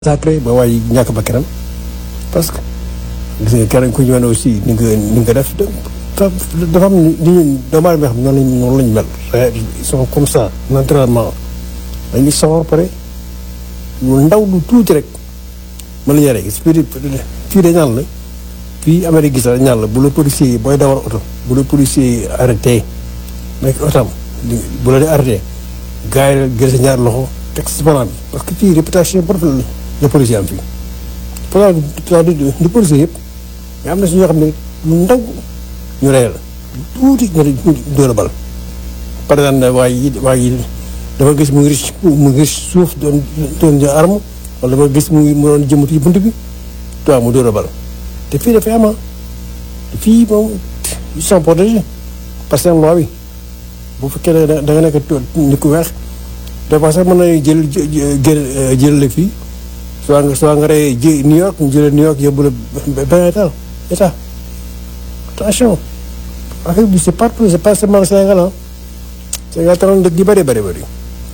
sacré ba waaye ñàkk ba kenam parce que gis nga keneen ku ñu wane aussi ni nga ni nga def dafa am ni ñu doomu aadama xam noonu lañ noonu lañ mel ils sont comme ça naturellement dañuy sawar pare lu ndaw lu tuuti rek mën nañu rek fii fii dañ naan la fii Amérique gis dañ naan la bu la policier yi booy dawal oto bu la policier yi arrêté nekk otam bu la di arrêté gars yi gën sa ñaar loxo teg si volant bi parce que fii réputation bu rafet la policier am fii pourtant du policier yëpp mais am na si ñoo xam ne lu ndaw ñu rey la tuuti ñu dóor a bal par exemple waa yi waa yi dafa gis mu ngi mu ngi suuf doon doon jël arme wala dafa gis mu ngi mu doon jëmatu ci bunt bi toi mu dóor a bal te fii dafay ama fii moom ils sont protégés par seen loi bi bu fekkee ne da nga nekk nit ku weex des fois sax mën nañu jël jël jël la fii soit nga soit nga rey ji New York ñu jëlee New York yóbbu la benn état état attention affaire bi c'est partout c'est pas seulement Sénégal ah Sénégal taroon dëkk yu bëri bëri bëri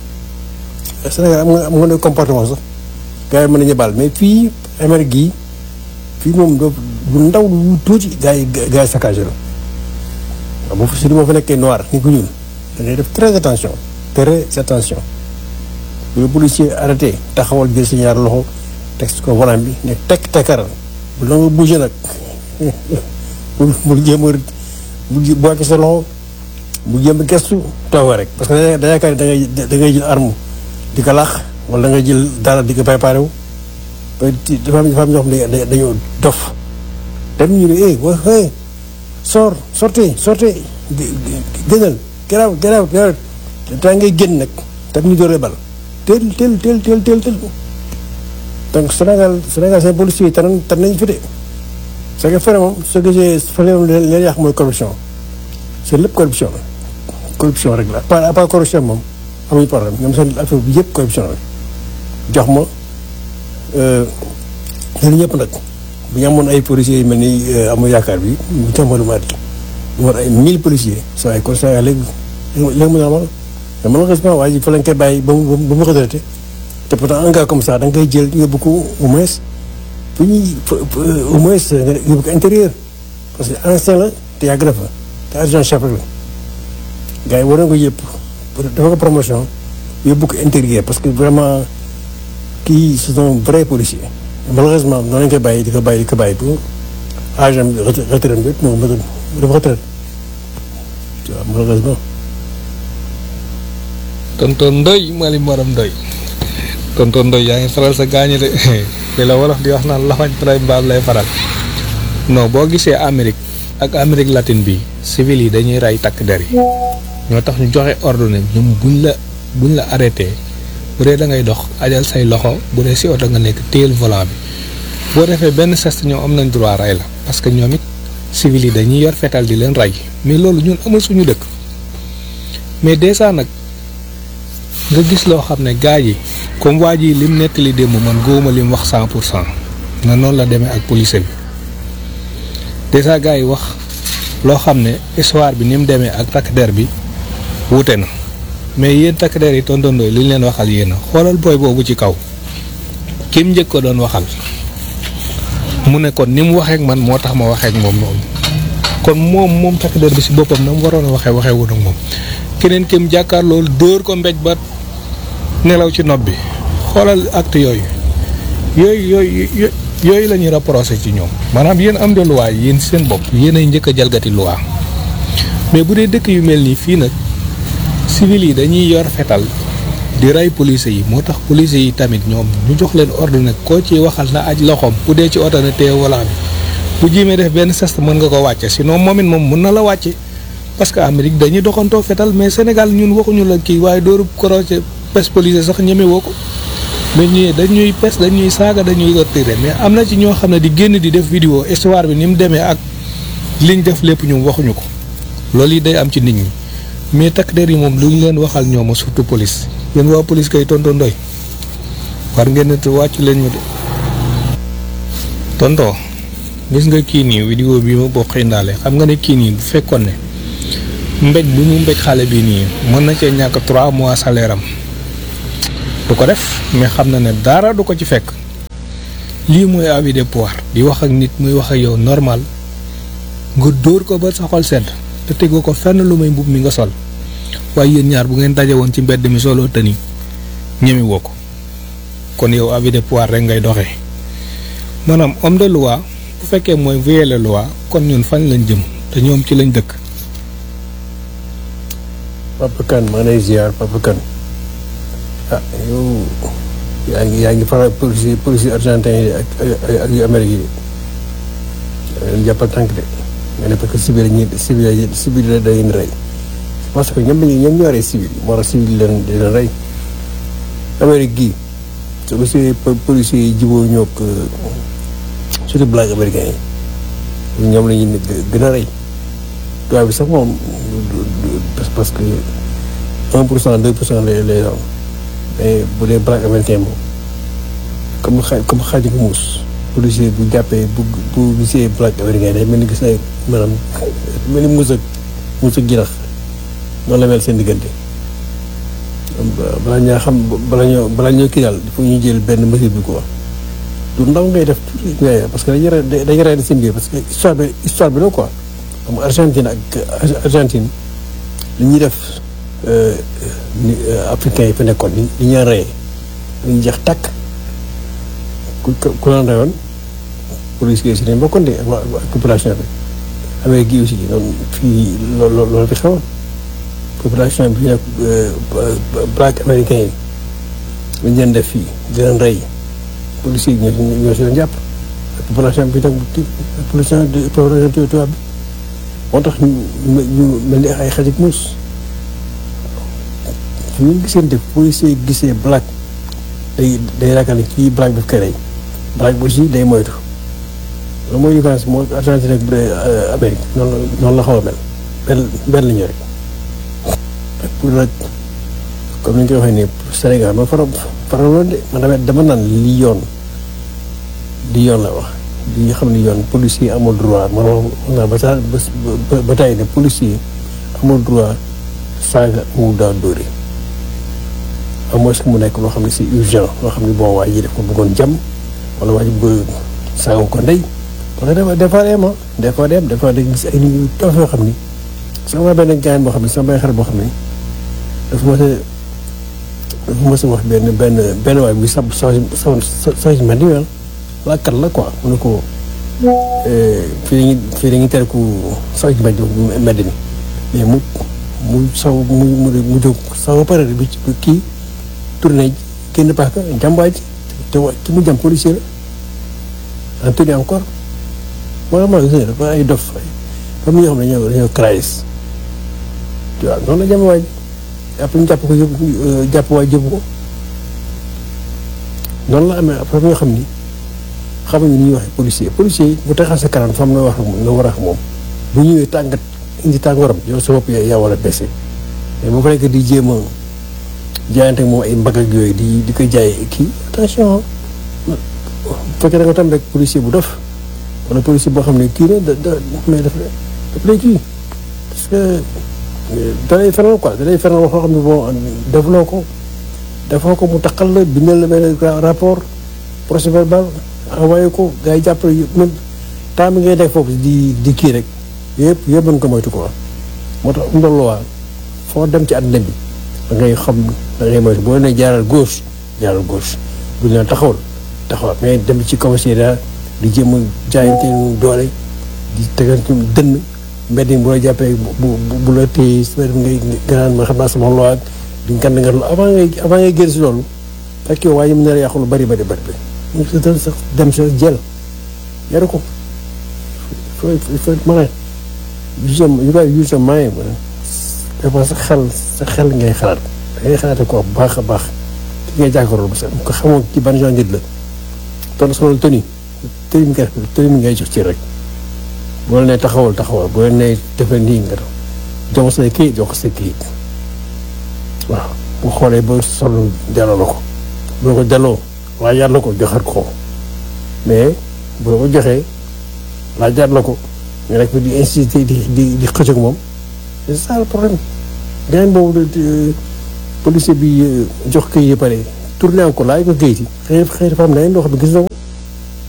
Sénégal am nga am nga ne comportement sax gars yi mën nañu baal mais fii Amérique gii fii moom doo lu ndaw lu tuuti gars yi gars yi saccagé la waaw boo fa si moo fa nekkee noir ni ko ñuul da ngay def très attention très attention bu la policier arrêté taxawal jël si ñaar loxo teg ko volant bi ne tekk tekkaral bu la nga bougé nag bul bul jéem a bul boite sa loxo bul jéem a gestu toog rek parce que da yaakaar da ngay da ngay jël arme di ko laax wala da ngay jël dara di ko préparé wu dafa am dafa am ñoo xam ne dañoo dof dem ñu ne eh wa eh sor sortez sortez gënal garaaw garaaw garaaw daa ngay génn nag tam ñu dooree bal teel teel teel teel teel teel donc Sénégal Sénégal seen policiers yi tan tan nañ fi de c'est que fële moom soo gisee fële moom leen leen yàq mooy corruption c'est lépp corruption la corruption rek la à part corruption moom amuñu problème ñoom seen affaire bi yëpp corruption la jox ma ñun ñëpp nag bu ñu amoon ay policiers yu mel ni amul yaakaar bi mu tàmbali maa di ñu war ay mille policiers saa ay constat léegi léegi mu normal mais malheureusement waa ji fa lañ koy bàyyi ba mu ba mu retraité te pourtant un gars comme ça da nga koy jël yóbbu ko au moins bu ñuy au moins nga yóbbu ko intérieur parce que ancien la te yàgg na fa te adjoint chef rek la gars yi war na ko yëpp dafa ko promotion yóbbu ko intérieur parce que vraiment kii c'est un vrai policier malheureusement noonu lañ koy bàyyi di ko bàyyi di ko bàyyi ba âge am retraite bi moom dafa retraite waaw malheureusement tonton Ndoy Mali Maram Ndoy tonton Ndoy yaa ngi faral sa gaañu de li la wolof di wax naan lafañ tray mbaam lay faral non boo gisee Amérique ak Amérique latine bi civil yi dañuy rey takk der yi ñoo tax ñu joxe ordre ñoom buñ la buñ la arrêté bu dee da ngay dox ajal say loxo bu dee si oto nga nekk téyel volant bi boo defee benn geste ñoom am nañ droit rey la parce que ñoom it civil yi dañuy yor fetal di leen rey mais loolu ñun amul suñu dëkk mais déjà nag nga gis loo xam ne gaa yi comme waa ji lim nettali démb man góoma lim wax cent pour cent na noonu la demee ak police bi déjà gaa yi wax loo xam ne histoire bi ni mu demee ak takk der bi wuute na mais yéen takk der yi tontondooy li ñu leen waxal yéen a xoolal booy boobu ci kaw kim njëkk ko doon waxal mu ne kon ni mu waxeek man moo tax ma waxeek moom noonu kon moom moom takk der bi si boppam na mu waroon a waxee waxee wut ak moom keneen kim jàkkaar loolu dóor ko mbéj ba nelaw ci nopp bi xoolal acte yooyu yooyu yooyu yooyu la ñuy reproché ci ñoom maanaam yéen am de loi yéen seen bopp yéen ay njëkk a jalgati loi mais bu dee dëkk yu mel nii fii nag civil yi dañuy yor fetal di rey police yi moo tax police yi tamit ñoom ñu jox leen ordre nag koo ci waxal na aj loxoom bu dee ci oto na téye volant bi bu jiimee def benn geste mën nga ko wàcce sinon moom it moom mën na la wàcce parce que Amérique dañuy doxantoo fetal mais Sénégal ñun waxuñu la kii waaye dooru croce pes police sax ñeme woo ko mais ñii dañuy pes dañuy saaga dañuy torturer mais am na ci ñoo xam ne di génn di def vidéo histoire bi ni mu demee ak liñ def lépp ñoom waxuñu ko loolu yi day am ci nit ñi mais takk der yi moom lu ñu leen waxal ñooma surtout police yéen waa police kay tonton Ndoy war ngeen ne wàcc leen ñu de tonton gis nga kii nii vidéo bi ma bokk indaale xam nga ne kii nii bu fekkoon ne mbéj bu mu mbéj xale bi nii mën na cee ñàkk trois mois salaire am du ko def mais xam na ne dara du ko ci fekk lii mooy avis de pouvoir di wax ak nit muy wax ak yow normal nga dóor ko ba sa xol sedd te tegoo ko fenn lu may mbub mi nga sol waaye yéen ñaar bu ngeen daje woon ci mbedd mi solo tëni ñemi woo ko kon yow avis de pouvoir rek ngay doxee maanaam homme de loi bu fekkee mooy violer loi kon ñun fañ lañ jëm te ñoom ci lañ dëkk. Papa Kane maa ngi lay ziar Papa Kane ah yow yaa ngi yaa ngi faral police police argentin yi ak ak yu Amérique yi leen jàppal tànk de nga ne parce que civil ñi civil civil la da leen rey parce que ñoom ñoom ñoo rey civil moo tax civil leen di leen rey Amérique gii su ko si police yi jubóo ñoo ko surtout black américain yi ñoom la ñu gën a rey tubaab bi sax moom parce que un pour cent deux pour cent lay lay doon mais bu dee black américain moom comme xa comme xaaju ko muus policier bu jàppee bu bu gisee black américain day mel ni gis na maanaam mel ni muus ak muus ak ginax noonu la mel seen diggante balaa ñaa xam balaa ñoo balaa ñoo kii daal il faut ñu jël benn mesure bi quoi du ndaw ngay def tuuti ngay parce que dañuy rey dañuy rey seen biir parce que histoire bi histoire bi la quoi xam Argentine ak Argentine li ñuy def ni africain yi fa nekkoon ni li ñuy reyee dañuy jeex tàkk ku ku leen reyoon police yi si nañ bokkoon de ak population bi Amérique gi aussi noonu fii loolu loolu fi xewoon population bi nekk black américain yi lañ leen def fii di leen rey policiers yi ñoo ñoo si leen jàpp ak population bi nag population population tubaab bi moo tax ñu ñu mel ni ay xarit muus fu ñu gisante policier yi gisee black day day ragal ni kii black daf koy rey black bi aussi day moytu loolu mooy différence moo Argentine ak Amérique noonu la noonu la xaw a mel benn benn la ñu rek pour nag comme ni ñu koy waxee nii Sénégal ma faral faral loolu de man dama dama naan li yoon li yoon la wax li xam ne yoon policier amul droit man wax naa ba saa ba ba tey ne policier amul droit saaga mu daa dóore à moins que mu nekk loo xam ne c'est urgent loo xam ne bon waa ji def ko bëggoon jàmm wala waa ji bëgg saaga ko ndey parce que des fois dem des fois dem des fois da gis ay nit ñu toog yoo xam ni sama benn gaañ boo xam ne sama benn xarit boo xam ne dafa mos a dafa mos a wax benn benn benn waay buy sab sa sa sa sa mel ni laakat la quoi mu ne ko fii dañuy fii dañuy tere ku saw ci mbedd mbedd mi mais mu mu saw mu mu mu jóg saw ba pare bi kii tourné génn paaka jàmbaay ji te wa ki mu jàm policier la en tenue encore moo tax ma gis dafa ay dof comme ñoo xam ne dañoo dañoo crise waaw noonu la jàmbaay ji après ñu jàpp ko yóbbu jàpp waay jëbu ko noonu la amee après ñoo xam ni xamuñu ni ñuy waxee policier policier bu taxaw sa kanam fam nga wax nga war a wax moom bu ñëwee tàngat indi tàngooram yow sa bopp yaa war a baissé mais bu fekkee di jéem a jaayante moom ay mbagg ak yooyu di di ko jaay kii attention bu fekkee da nga tam rek policier bu dof wala policier boo xam ne kii na da da mais daf daf lay kii parce que da lay fenal quoi da lay fenal wax loo xam ne bon defloo ko defoo ko mu taqal la bindal la benn rapport procès verbal envoyé ko gars yi jàppale même temps bi ngay def foofu di di kii rek yëpp yëpp mën ko moytu quoi moo tax um waa foo dem ci àddina bi da ngay xam da ngay moytu boo nee jaaral gauche jaaral gauche bu ñu taxawal taxawal mais dem ci commissariat di jéem a jaayante doole di tegal ci dënn mbedd mi bu la jàppee bu bu la téye si ngay gënaan ma xam naa sama loi di ngand nga avant ngay avant ngay génn si loolu fekk yow waaye mën na yàqu lu bari bari bari mu sax dem sa jël yaru ko faut faut mën a use you gotta use your mind dafa sa xel sa xel ngay xalaat da ngay xalaate ko bu baax a baax ki ngay jàkkaarloo parce que ko xamoo ci ban genre nit la ton solo toni toni mi ngay toni mi ngay jox ci rek boo nee taxawal taxawal boo nee defal nii nga jox say kayit jox say kayit waaw bu xoolee ba solo delloo la ko boo ko delloo laajaat la ko joxaat ko mais boo ko joxee laajaat la ko nga nekk di incité di di di xëcc ak moom c'est ça le problème. gàncax boobu policier bi jox këyit yi pare tourné ko laaj ko këyit yi xëy xëy dafa am leneen loo xam ne gis na ko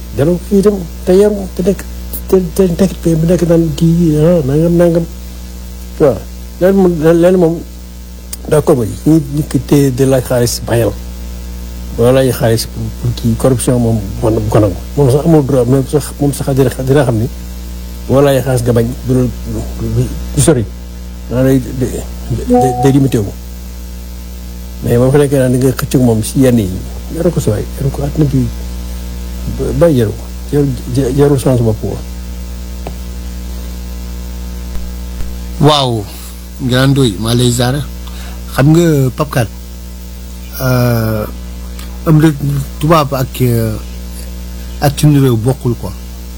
delloo kii itam te yaru te nekk te te nekk bu nekk naan kii ah nangam nangam waaw leneen moom leneen moom d'accord ba ñi ñi ko téye de laaj xaalis bayal wala laaj xaalis pour kii corruption moom man bu ko nangu moom sax amul droit même sax moom sax dina dina xam ni boo laaj xaalis nga bañ du du sori daa day day limité wu mais boo fa nekkee naan di nga xëcc moom si yenn yi yaru ko si waay yaru ko àddina bi bàyyi jaru ko jarul jarul chance bopp ko waaw Grand Ndoye maa lay ziar xam nga Pape am na tubaab ak ak suñu réew bokkul quoi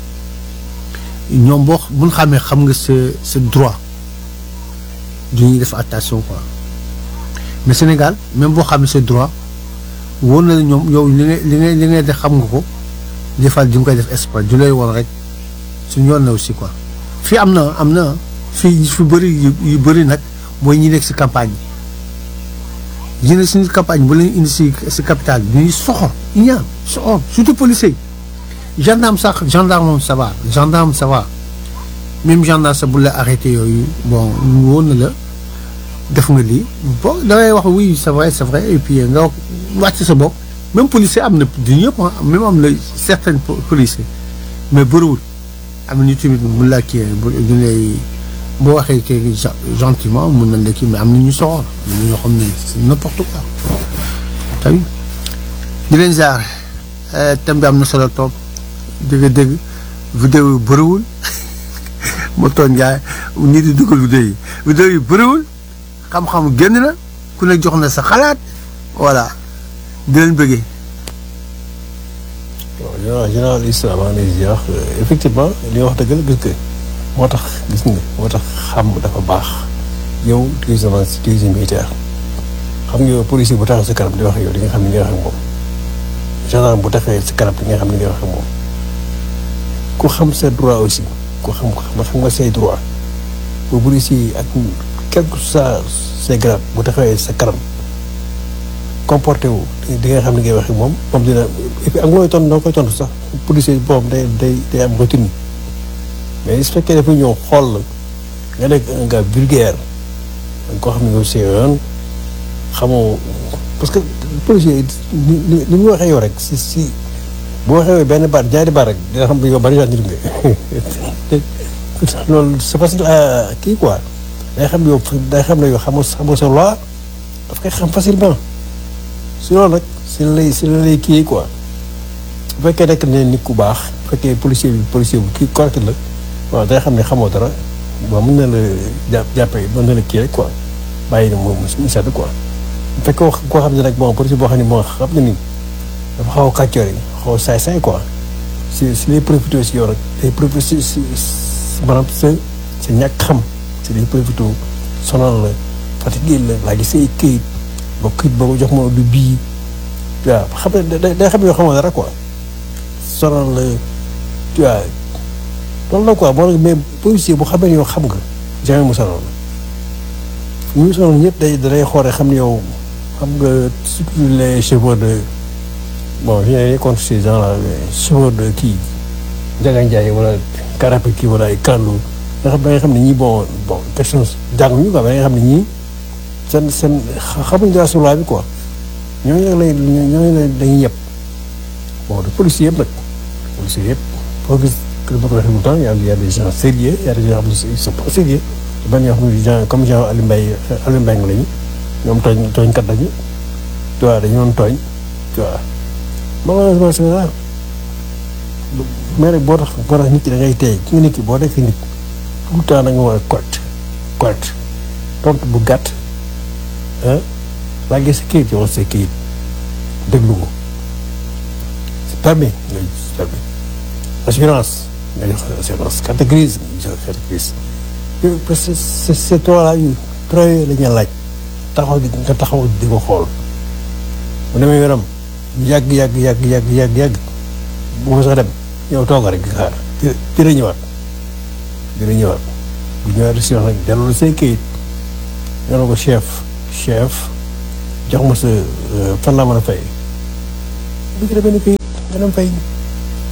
ñoom boo bu ñu xamee xam nga sa sa droit du ñuy def attention quoi mais Sénégal même boo xamee sa droit wóor na la ñoom yow li ngay li ngay li ngay def xam nga ko des fois di nga koy def espoir du lay woon rek suñu yoon na aussi quoi fii am na am na fii fi bëri yu bëri nag mooy ñi nekk si campagne yi yéen suñu campagne bu leen indi si si capital bi ñuy soxor ñaan soxor surtout policier gendarme sax gendarme moom ça va gendarme ça va même gendarme sax bu la arrêté yooyu bon woon na la def nga lii bon da ngay wax oui c'est vrai c'est vrai et puis nga wàcc sa bopp même policier am na du ñëpp même am na certains policiers mais bëriwul am na ñu tamit mun laa kii du lay boo waxee kii gentiment mun nañ la kii mais am na ñu soxor am na ñoo xam ne c'est n'importe quoi tamit di leen ziar thème bi am na solo toog dëgg-dëgg vidéo yu bëriwul ma toon njaay ñi di dugal vidéo yi vidéo yu bëriwul xam-xam génn na ku ne jox na sa xalaat voilà di leen bëggee waaw général général islam maa ngi lay ziar effectivement li nga wax dëgg la gis nga moo tax gis nga moo tax xam dafa baax yow tu es un tu es un militaire xam nga yow policier bu taxaw sa kanam di wax ak yow di nga xam ni ngay wax ak moom gendarme bu taxawee sa kanam di nga xam ni ngay wax ak moom ku xam sa droit aussi ku xam xam nga say droit bu policier ak quel que soit ses grades bu taxawee sa kanam comporté wu di nga xam ni ngay wax ak moom moom dina et puis ak looy tontu noo koy tontu sax policier boobu day day day am routine mais su fekkee dafa ñëw xool la nga nekk un gars vulgaire danga koo xam ne yow see yoon xamoo parce que policier ni ni ni mu waxee yow rek si si bu waxee benn baat ñaari baat rek dina xam ne yow bari gendarme nga loolu c'est facile à kii quoi day xam ne yow day xam ne yow xamoo xamoo sa loi daf koy xam facilement si loolu nag si la lay si la lay kii quoi bu fekkee nekk ne nit ku baax bu fekkee policier bi policier bu kii correct la waaw day xam ne xamoo dara bon mën na la jàpp jàppee mën na la kii rek quoi bàyyi na moom mu sedd quoi bu fekkee wax koo xam ne nag bon policier boo xam ne moo xam ne ni dafa xaw a kàccoor yi xaw a saay-saay quoi si si lay profité si yow rek day profité si si maanaam sa sa ñàkk xam si lay profité sonal la fatigué la laa gis say këyit ba këyit boo ko jox ma du bii waaw xam ne day xam ne yoo xamoo dara quoi sonal la tu vois loolu la quoi moo mais policier bu xamee ne yow xam nga jamais mu sonal la ñu sonal ñëpp day day xoore xam ne yow xam nga surtout les chevaux de bon je n'ai rien contre ces gens là chevaux de kii Ndiaga Ndiaye wala Karape kii wala ay Kandou nga xam da nga xam ne ñii bon bon question jànguñu quoi da nga xam ne ñii seen seen xamuñ dara sur loi bi quoi ñooñu nag lay ñooñu la dañuy yëpp bon de policier yëpp nag policier yëpp foo gis que ma ko waxee tout le temps y a y a des gens sérieux y a des gens xam ne ils sont pas sérieux ban yoo xam ne gens comme genre Aliou Mbaye Aliou Mbaye lañu ñoom tooñ tooñkat lañu tu vois dañu doon tooñ tu vois malheureusement c'est ça mais rek boo tax boo tax nit ki da ngay tey ki nga nit ki boo nekk nit tout le temps da nga war a correct correct tontu bu gàtt ah laa gis sa kayit yow sa kayit déglu ko c'est permis nga c'est permis assurance nga jox assurance carte grise nga jox carte grise parce que c'est c'est trois là yu trois yooyu la ñuy laaj taxaw di nga taxaw di ko xool bu demee yoonam yàgg yàgg yàgg yàgg yàgg yàgg bu ma sax dem yow toog rek di xaar dina ñëwaat dina ñëwaat bu ñëwaat si wax nag delloo say kayit nga ne ko chef chef jox ma sa fan laa mën a fay bu ci demee ni kayit nga dem fay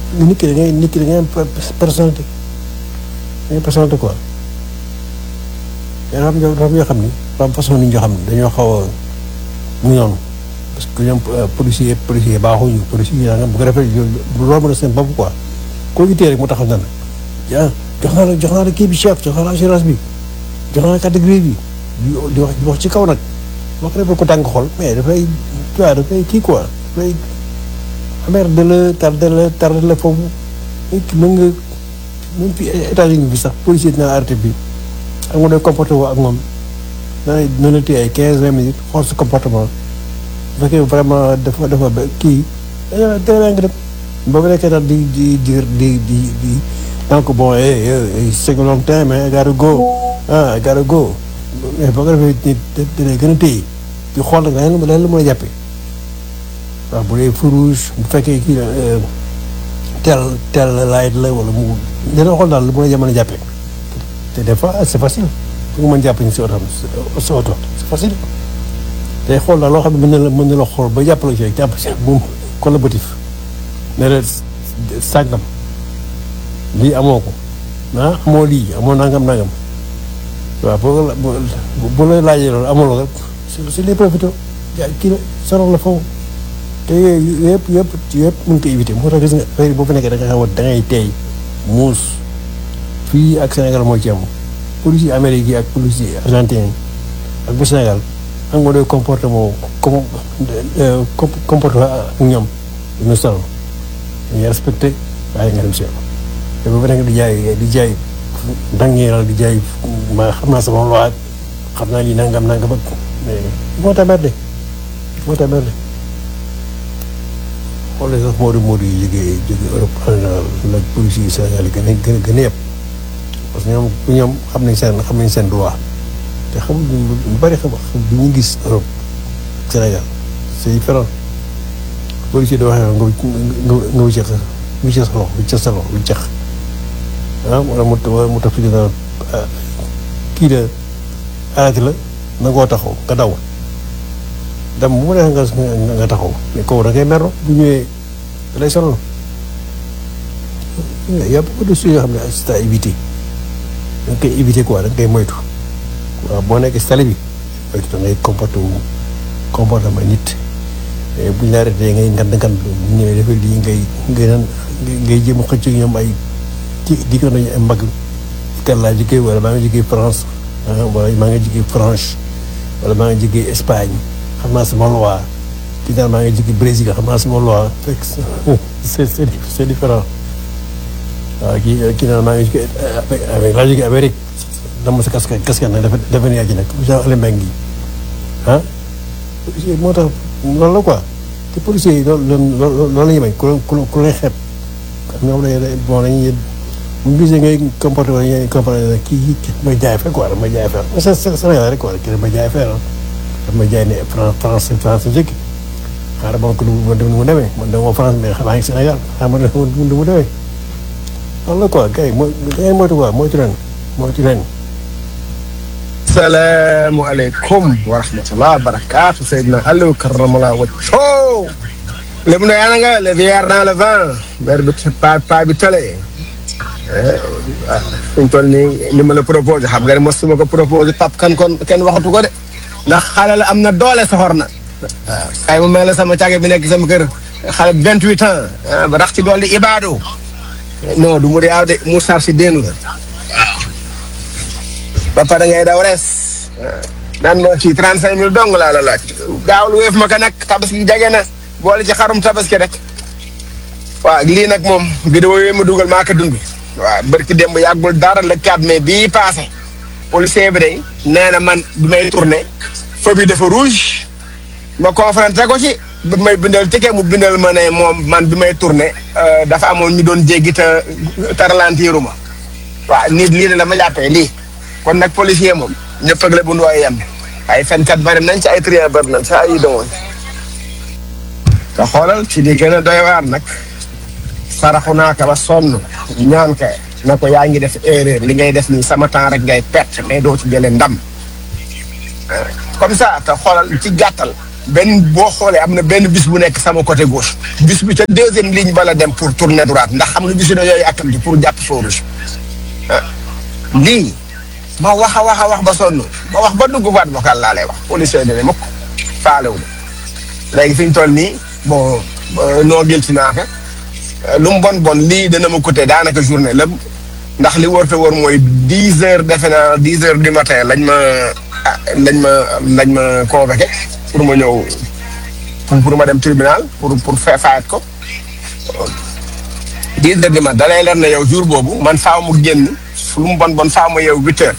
nit ki da ngay nit ki da ngay am personnalité da ngay personnalité quoi mais dafa am ñoo dafa am ñoo xam ni dafa am façon nit ñoo xam ne dañoo xaw a mu noonu parce que ñoom policier policier baaxuñu policier yi nga bu ko defee loolu mën a seen bopp quoi koo gisee rek mu taxaw na la ah jox naa la jox naa la kii bi chef jox naa la assurance bi jox naa la carte grise bi di wax di wax ci kaw nag boo ko defee ko tàng xol mais dafay tu vois dafay kii quoi dafay amer de la tardé la tardé la foofu nit ki mën nga même fi États-Unis bi sax policier dina arrêté bi am nga doy comporté woo ak moom dana dina la téye ay quinze vingt minutes xool sa comportement bu fekkee vraiment dafa dafa ba kii da nga dem ba mu nekkee daal di di di di di di donc bon eh eh c'est long time I gotta go ah I gotta go mais boo ko defee nit dina gën a téye di xool nag leneen leneen la mën a jàppee waaw bu dee feu rouge bu fekkee kii tel tel light la wala mu dina xool daal lu mën a jamono jàppee te des fois c'est facile pour nga mën jàpp ñu si oto sa oto c'est facile day xool daal loo xam ne mën na la mën na la xool ba jàppale ci rek jàpp si moom collaboratif ne la sàngam lii amoo ko ah amoo lii amoo nangam nangam waaw boo la bu la laajee loolu amuloo rek si les profité ja kii la sonal la foofu te yooyu yëpp yëpp yëpp mën ko éviter moo tax gis nga affaire boo fa nekkee da nga xam da ngay teey muus fii ak Sénégal moo ci am policier Amérique yi ak policier argentin ak bu Sénégal xam nga doy comportement comme comportement ak ñoom ñu sonal dañuy respecté waaye nga dem si te boo fa nekk di jaay di jaay dangeeral di jaay ma xam naa sama loi xam naa lii nangam nangam ak mais moo tax merde moo tax merde xoolee sax Modou Modou yi jógee jógee Europe en général la police yi Sénégal yi gën a gën a gën a yëpp parce que ñoom ñoom xam nañ seen xam nañ seen droit te xam lu bari xam bi ñu gis Europe Sénégal c'est différent policier di waxee nga nga nga wicceex sa wicceex sa loxo wicceex sa loxo wicceex ah wala mu wala mu tax fi dina kii de arrêté la na ngoo taxaw nga daw dem bu mu neex nga nga taxaw mais kaw da ngay merlo bu ñëwee da lay sonal y a beaucoup de choses yoo xam ne c'est à éviter da nga koy éviter quoi da nga koy moytu waaw boo nekkee si tali bi moytu da ngay comporté wu comportement nit mais buñ la arrêté ngay ngand ngand bu ñëwee dafa lii ngay ngay naan ngay jéem a xëcc ñoom ay ci di ko nañu ay mbagg ital laa jógee wala maa ngi jógee France wala maa ngi jógee France wala maa ngi jógee Espagne xam naa sama loi kii daal maa ngi jógee Brésil xam naa sama loi fekk c'est c'est c'est différent waaw kii kii daal maa ngi jógee avec laa jógee Amérique dama sa casque casque nag dafa dafa ne yaa ji nag genre ale mbeng yi ah moo tax loolu la quoi te policiers yi loolu loolu la ñuy bañ ku ku lay xeeb am ñoom dañuy bon dañuy bu ñu gisee ngay comporté wala ngay comporté kii kii may jaay fee quoi damay jaay fee c'est Sénégal rek quoi kii damay jaay fee ah damay jaay ne France France njëkk xaaral ma ko du ma mu demee man de moo France mais xanaa ngi Sénégal xaaral ma ne du mu demee loolu la quoi gars yi mooy da ngay moytu quoi moytu leen moytu leen. salaamaaleykum wa rahmatulah barakaatu Seydina Aliou karamallah wacco lépp na yaa nga le vieillard dans le vent maire bi pa pa bi tole ah fi mu toll nii li ma la proposé xam nga ne mosuma ko proposé pap kan kon kenn waxatu ko de ndax xale la am na doole soxor na waaw kay mu mel la sama càgge bi nekk sama kër xale vingt huit ans ba rax ci dool di ibaadu non du mu di aw de mu sar si déen la ba pare ngay daw res naan ma fii trente cinq mille dong laa la laaj gaawul wéef ma ko nag tabaski jege na boole ci xarum tabaski rek waaw lii nag moom vidéo yooyu ma dugal maa ko dund waaw barki démb yàggul dara le 4 mai bii passé policier bi day nee na man bi may tourné feu bi dafa rouge ma confronté ko ci bi may bindal ticket mu bindal ma ne moom man bi may tourné dafa amoon ñu doon jéggi te te ralentir ma waaw nit lii la ma jàppee lii kon nag policier moom ñëpp ak la bu ndooy yem ay fenkat bari nañ ci ay trian bari nañ ci ay domoon te xoolal ci li gën a doy waar nag saraxu naa ko ba sonn ñaan ka na ko yaa ngi def erreur li ngay def nii sama temps rek ngay perte mais doo ci jëlee ndam comme ça te xoolal ci gàttal benn boo xoolee am na benn bis bu nekk sama côté gauche bis bi ca deuxième ligne bala dem pour tourner droite ndax xam nga bis yi dañoo yàkkamti pour jàpp feu rouge ah lii ma wax a wax a wax ba sonn ma wax ba dugg boîte vocale laa lay wax policier yi ne mukk faalewu ma léegi fi ñu toll nii bon noo gëlti naa ko lu mu bon bon lii dana ma coûter daanaka journée lépp ndax li wër te wër mooy dix heures defe naa dix heures du matin lañ ma ah lañ ma lañ ma convoqué pour ma ñëw pour pour ma dem tribunal pour pour fa fayat ko dix heures du matin da lay leer na yow jour boobu man faaw mu génn lu mu bon bon faaw ma yow huit heures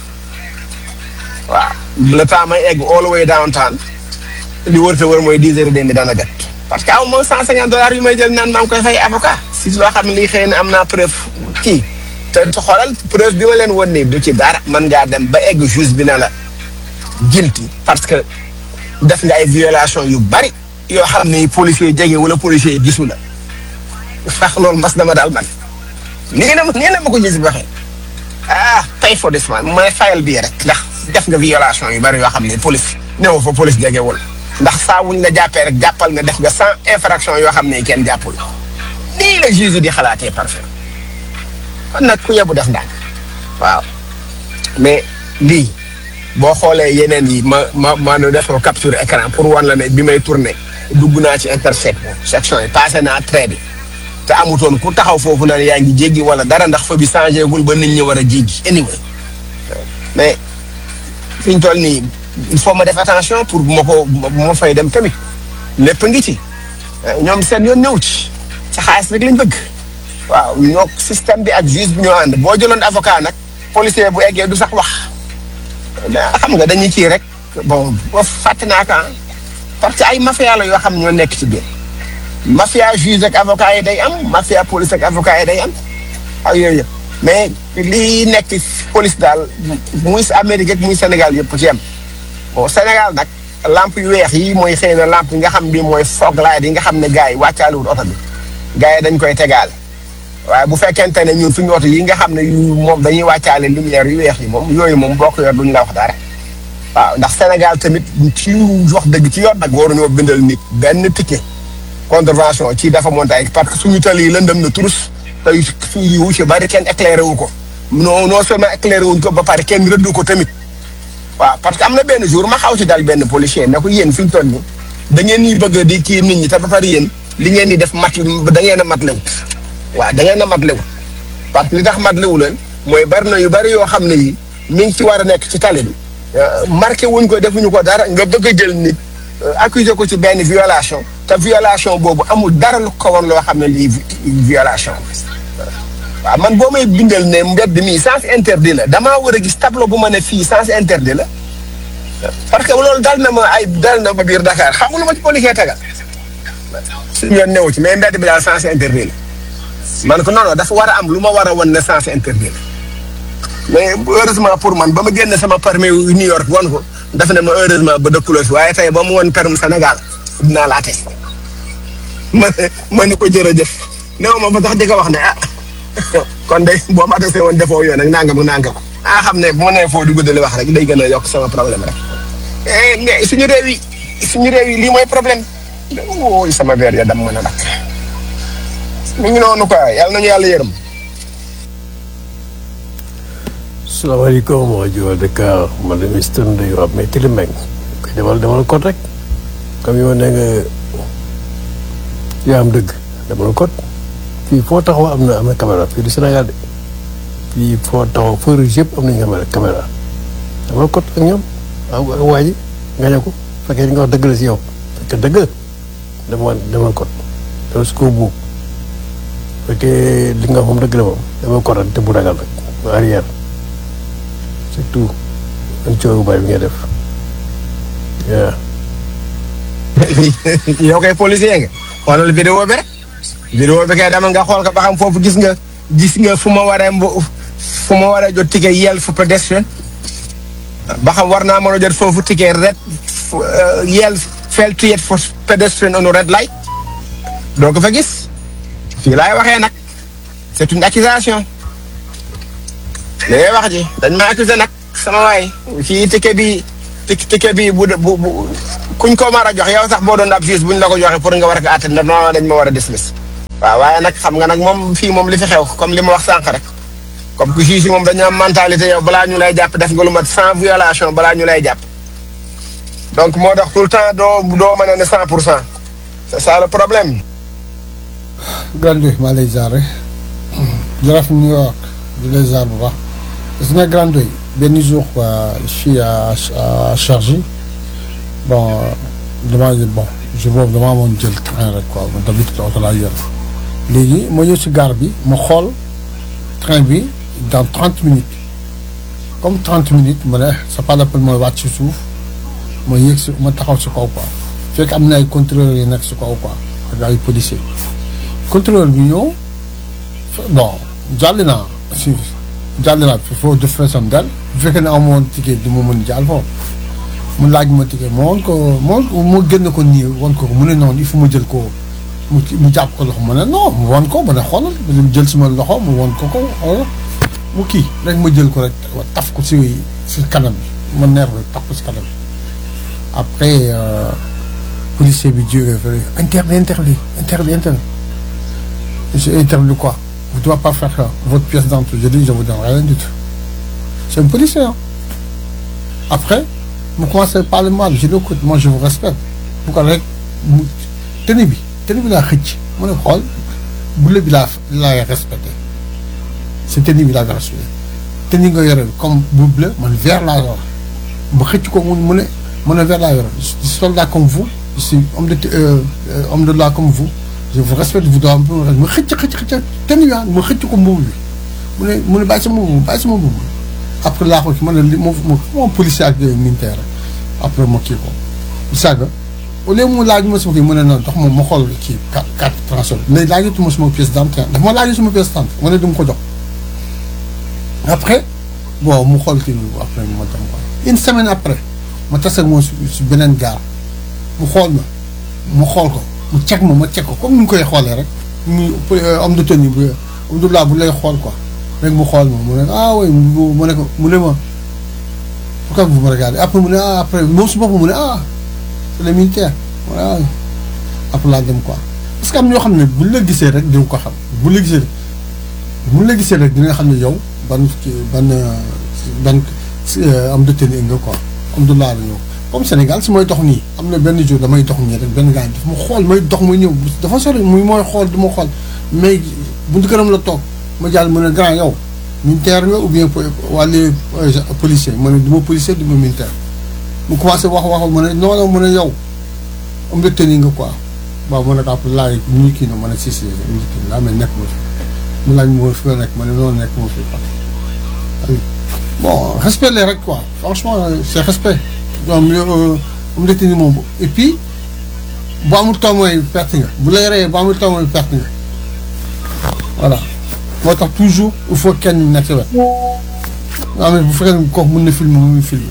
waaw le temps may egg all the way downtown li wër te wër mooy dix heures et demi dana jot parce que aw ma cent cinquante dollars yu may jël naan maa ngi koy fay avocat si loo xam ne lii xëy na am naa preuve kii te xoolal preuve bi ma leen won nii du ci dara man ngaa dem ba egg juge bi na la guilty parce que def nga ay violation yu bari yoo xam ne policier jege wala policier gisu la sax loolu mas dama daal man nii na nii na ma ko gis waxee ah pay for this man mooy fayal bii rek ndax def nga violation yu bari yoo xam ne police néew fa police jegewul ndax saa wuñ la jàppee rek jàppal nga def nga sans infraction yoo xam ne kenn jàppul nii la juge di xalaatee parfait kon nag ku yebu def ndànk waaw mais lii boo xoolee yeneen yi ma ma ma nu def ko capture écran pour wan la ne bi may tourné dugg naa ci intersection section yi passé naa trait bi te amutoon ku taxaw foofu naan yaa ngi jéggi wala dara ndax fa bi changé gul ba nit ñi war a jéggi anyway mais fi ñu toll nii il faut ma def attention pour bu ma ko bu ma fay dem tamit lépp ngi ci ñoom seen yoon ñëw ci sa xaalis rek lañ bëgg waaw ñoo système bi ak juge bi ñoo ànd boo jëloon avocat nag policier bu eggee du sax wax xam nga dañuy kii rek bon boo fàtte naa ko parce que ay mafia la yoo xam ñoo nekk ci biir mafia juge ak avocat yi day am mafia police ak avocat yi day am ak yooyu yëpp mais lii nekk police daal muy Amérique ak muy Sénégal yëpp ci am bon Sénégal nag lampe yu weex yi mooy xëy na lampe yi nga xam bi mooy fog light yi nga xam ne gars yi wàccaalewul oto bi gars yi dañ koy tegaale waaye bu fekkente ne ñun suñu oto yi nga xam ne yu moom dañuy wàccaale lumière yu weex yi moom yooyu moom boo ko yor duñ la wax dara waaw ndax Sénégal tamit ci wax dëgg ci yoon nag waruñoo bindal nit benn ticket contravention ci dafa montaay parce que suñu tali yi lëndëm na turus te suñu wu ci bari kenn éclairé wu ko non non seulement éclairé wuñ ko ba pare kenn rëddu ko tamit waaw parce que am na benn jour ma xaw ci dal benn policier ne ko yéen fi ñu toll nii da ngeen ñuy bëgg di kii nit ñi te ba pare yéen li ngeen di def mat da ngeen a mat lew waaw da ngeen a mat lew parce que li tax mat lewu leen mooy bari na yu bari yoo xam ne yi mi ngi ci war a nekk ci tali bi marqué wuñ ko defuñu ko dara nga bëgg a jël nit accuser ko ci benn violation te violation boobu amul dara lu ko woon loo xam ne lii violation waaw man boo may bindal ne mbedd mii sens interdit la damaa war a gis tableau bu ma ne fii sens interdit la parce que loolu dal na ma ay dal na ma biir Dakar xam nga lu ma ci policier tegal suñu yoon newu ci mais mbedd bi daal sens interdit la man ko non non dafa war a am lu ma war a wan ne sens interdit la mais heureusement pour man ba ma génne sama permis New York wan ko daf ne ma heureusement ba dëkkuloo fi waaye tey ba mu woon permis Sénégal dinaa laa tey ma ma ni ko jërëjëf néew ma fa sax di ko wax ne ah kon de boo ma adressé woon defoo yoon nag nangam nangam ah xam ne bu ma nee foo dugg di wax rek day gën a yokk sama problème rek. mais suñu réew yi suñu réew yi lii mooy problème wóoy sama verre ya dam mën a dakk mu ngi noonu quoi yàlla nañu yàlla yërëm. salaamaaleykum waa Joal Dakar man de Mister Ndeye Wap mais Tili Mbeng koy demal demal kot rek comme yow nee nga yaa am dëgg demal kot fii foo taxaw am na am na caméra fii du Sénégal de fii foo taxaw feu rouge yëpp am nañu caméra caméra demal kot ak ñoom ak ak waa ji nga ne ko fekkee li nga wax dëgg la si yow fekkee dëgg la demal demal kot demal si kaw buub fekkee li nga wax moom dëgg la moom demal kot rek te bu ragal rek bu arrière surtout man coow bu bari bi nga def waaw. yow kay policier nga xoolal vidéo bi rek vidéo bi kay dama nga xool ko ba xam foofu gis nga gis nga fu ma waree mbo fu ma waree jot ticket yel fu pédestrian ba xam war naa mën a jot foofu ticket red yel fail to yet for pedestrian on red light doo ko fa gis fii laay waxee nag c'est une accusation li ngay wax ji dañ ma accusé nag sama waay fii ticket bi ticket bi bu bu bu kuñ ko mar a jox yow sax boo doon ab juge buñ la ko joxe pour nga war a ko àtte ndax non dañ ma war a dismiss waaw waaye nag xam nga nag moom fii moom li fi xew comme li ma wax sànq rek comme que juge yi moom dañu am mentalité yow balaa ñu lay jàpp def nga lu mat sans violation balaa ñu lay jàpp donc moo tax tout le temps doo doo mën a ne cent pour cent c'est ça le problème. Grand Ndoye maa lay ziare jërëjëf New York di lay ziare bu baax gis nga Grand Ndoye benn jour quoi je suis à à Chargy bon damaa bon jour boobu damaa amoon jël train rek quoi man d'habitude oto laa yor léegi ma ñëw si gare bi ma xool train bi dans trente minutes comme trente minutes ma ne c'est pas la peine mooy wàcc si suuf ma yéeg si ma taxaw si kaw quoi fekk am na ay contrôleurs yi nekk si kaw quoi ak ay policiers. contrôleur bi ñëw bon jàll naa si jàll naa foofu def feesam dal bu fekkee ne amoon ticket du ma mën jàll foofu mu laaj ma ticket ma woon ko ma mu génn ko nii woon ko mu ne noonu il faut ma jël ko mu mu jàpp ko loxo ma ne non mu woon ko ma ne xoolal mu jël suma loxo mu woon ko ko xoolal mu kii rek ma jël ko rek taf ko si si kanam bi ma neex rek taf ko si kanam bi après policier bi jógee fële interdit interdit interdit interdit J'ai interdit quoi Vous ne devez pas faire ça. votre pièce d'entrée. Je dis, je vous donne rien du tout. C'est un policier. Hein. Après, vous commencez à parler mal. Je dis, écoute, moi je vous respecte. Pourquoi Tenez bien. Tenez bien la riche. Moi, je crois, vous l'avez respecté. C'est tenez bien la respecté. Tenez bien comme vous bleu, mon vert là. Je suis comme vous, mon vert là. Je suis soldat comme vous. Je suis homme de, euh, homme de loi comme vous. je vous respecte vous doon ma xëcc xëcc xëcc ten yaa ma xëcc ko mbubu bi mu ne mu ne bàyyi sama mbubu bàyyi sama mbubu après laa ko ci ma ne li moom moom policier ak militaire après ma kii ko saaga au lieu mu laaj ma sama kii mu ne noonu tax moom ma xool kii carte transport léegi laajatuma sama pièce d'identité daf ma laaj sama pièce d'identité ma ne du ma ko jox après bon mu xool kii bi après ma dem ko une semaine après ma tase ak moom si beneen gaar mu xool ma mu xool ko mu cek ma ma cek ko comme ni ñu koy xoolee rek mu homme de tenue bu homme de loi bu lay xool quoi rek mu xool ma mu ne ah oui mu ne ko mu ne ma pourquoi vous me regardez après mu ne ah après moom su boppam mu ne ah c'est le militaire voilà après laa dem quoi parce que am ñoo xam ne buñ la gisee rek dina ko xam buñ la gisee buñ la gisee rek dina xam ne yow ban ban ban homme de tenue nga quoi homme de loi la ñëw comme Sénégal su may dox nii am na benn jour damay dox nii rek benn gars daf ma xool may dox may ñëw dafa sori muy mooy xool du ma xool mais buntu këram la toog ma jàll mu ne grand yow militaire nga ou bien wàllu policier ma ne du ma policier du ma militaire mu commencé wax wax ma ne non non mu ne yow am na tenue nga quoi waaw ma ne ko après laaj ñu kii na ma ne si si ñu kii laa mais nekk ma fi mu laaj ma fi la nekk ma ne noonu nekk ma fi bon respect les rek quoi franchement c'est respect donc am na tenue moom et puis bu amul taw mooy perte nga bu lay reyee bu amul taw mooy perte nga voilà moo tax toujours il faut kenn nekk wet nga xam ne bu fekkee ne kooku mën na filmer mu filmer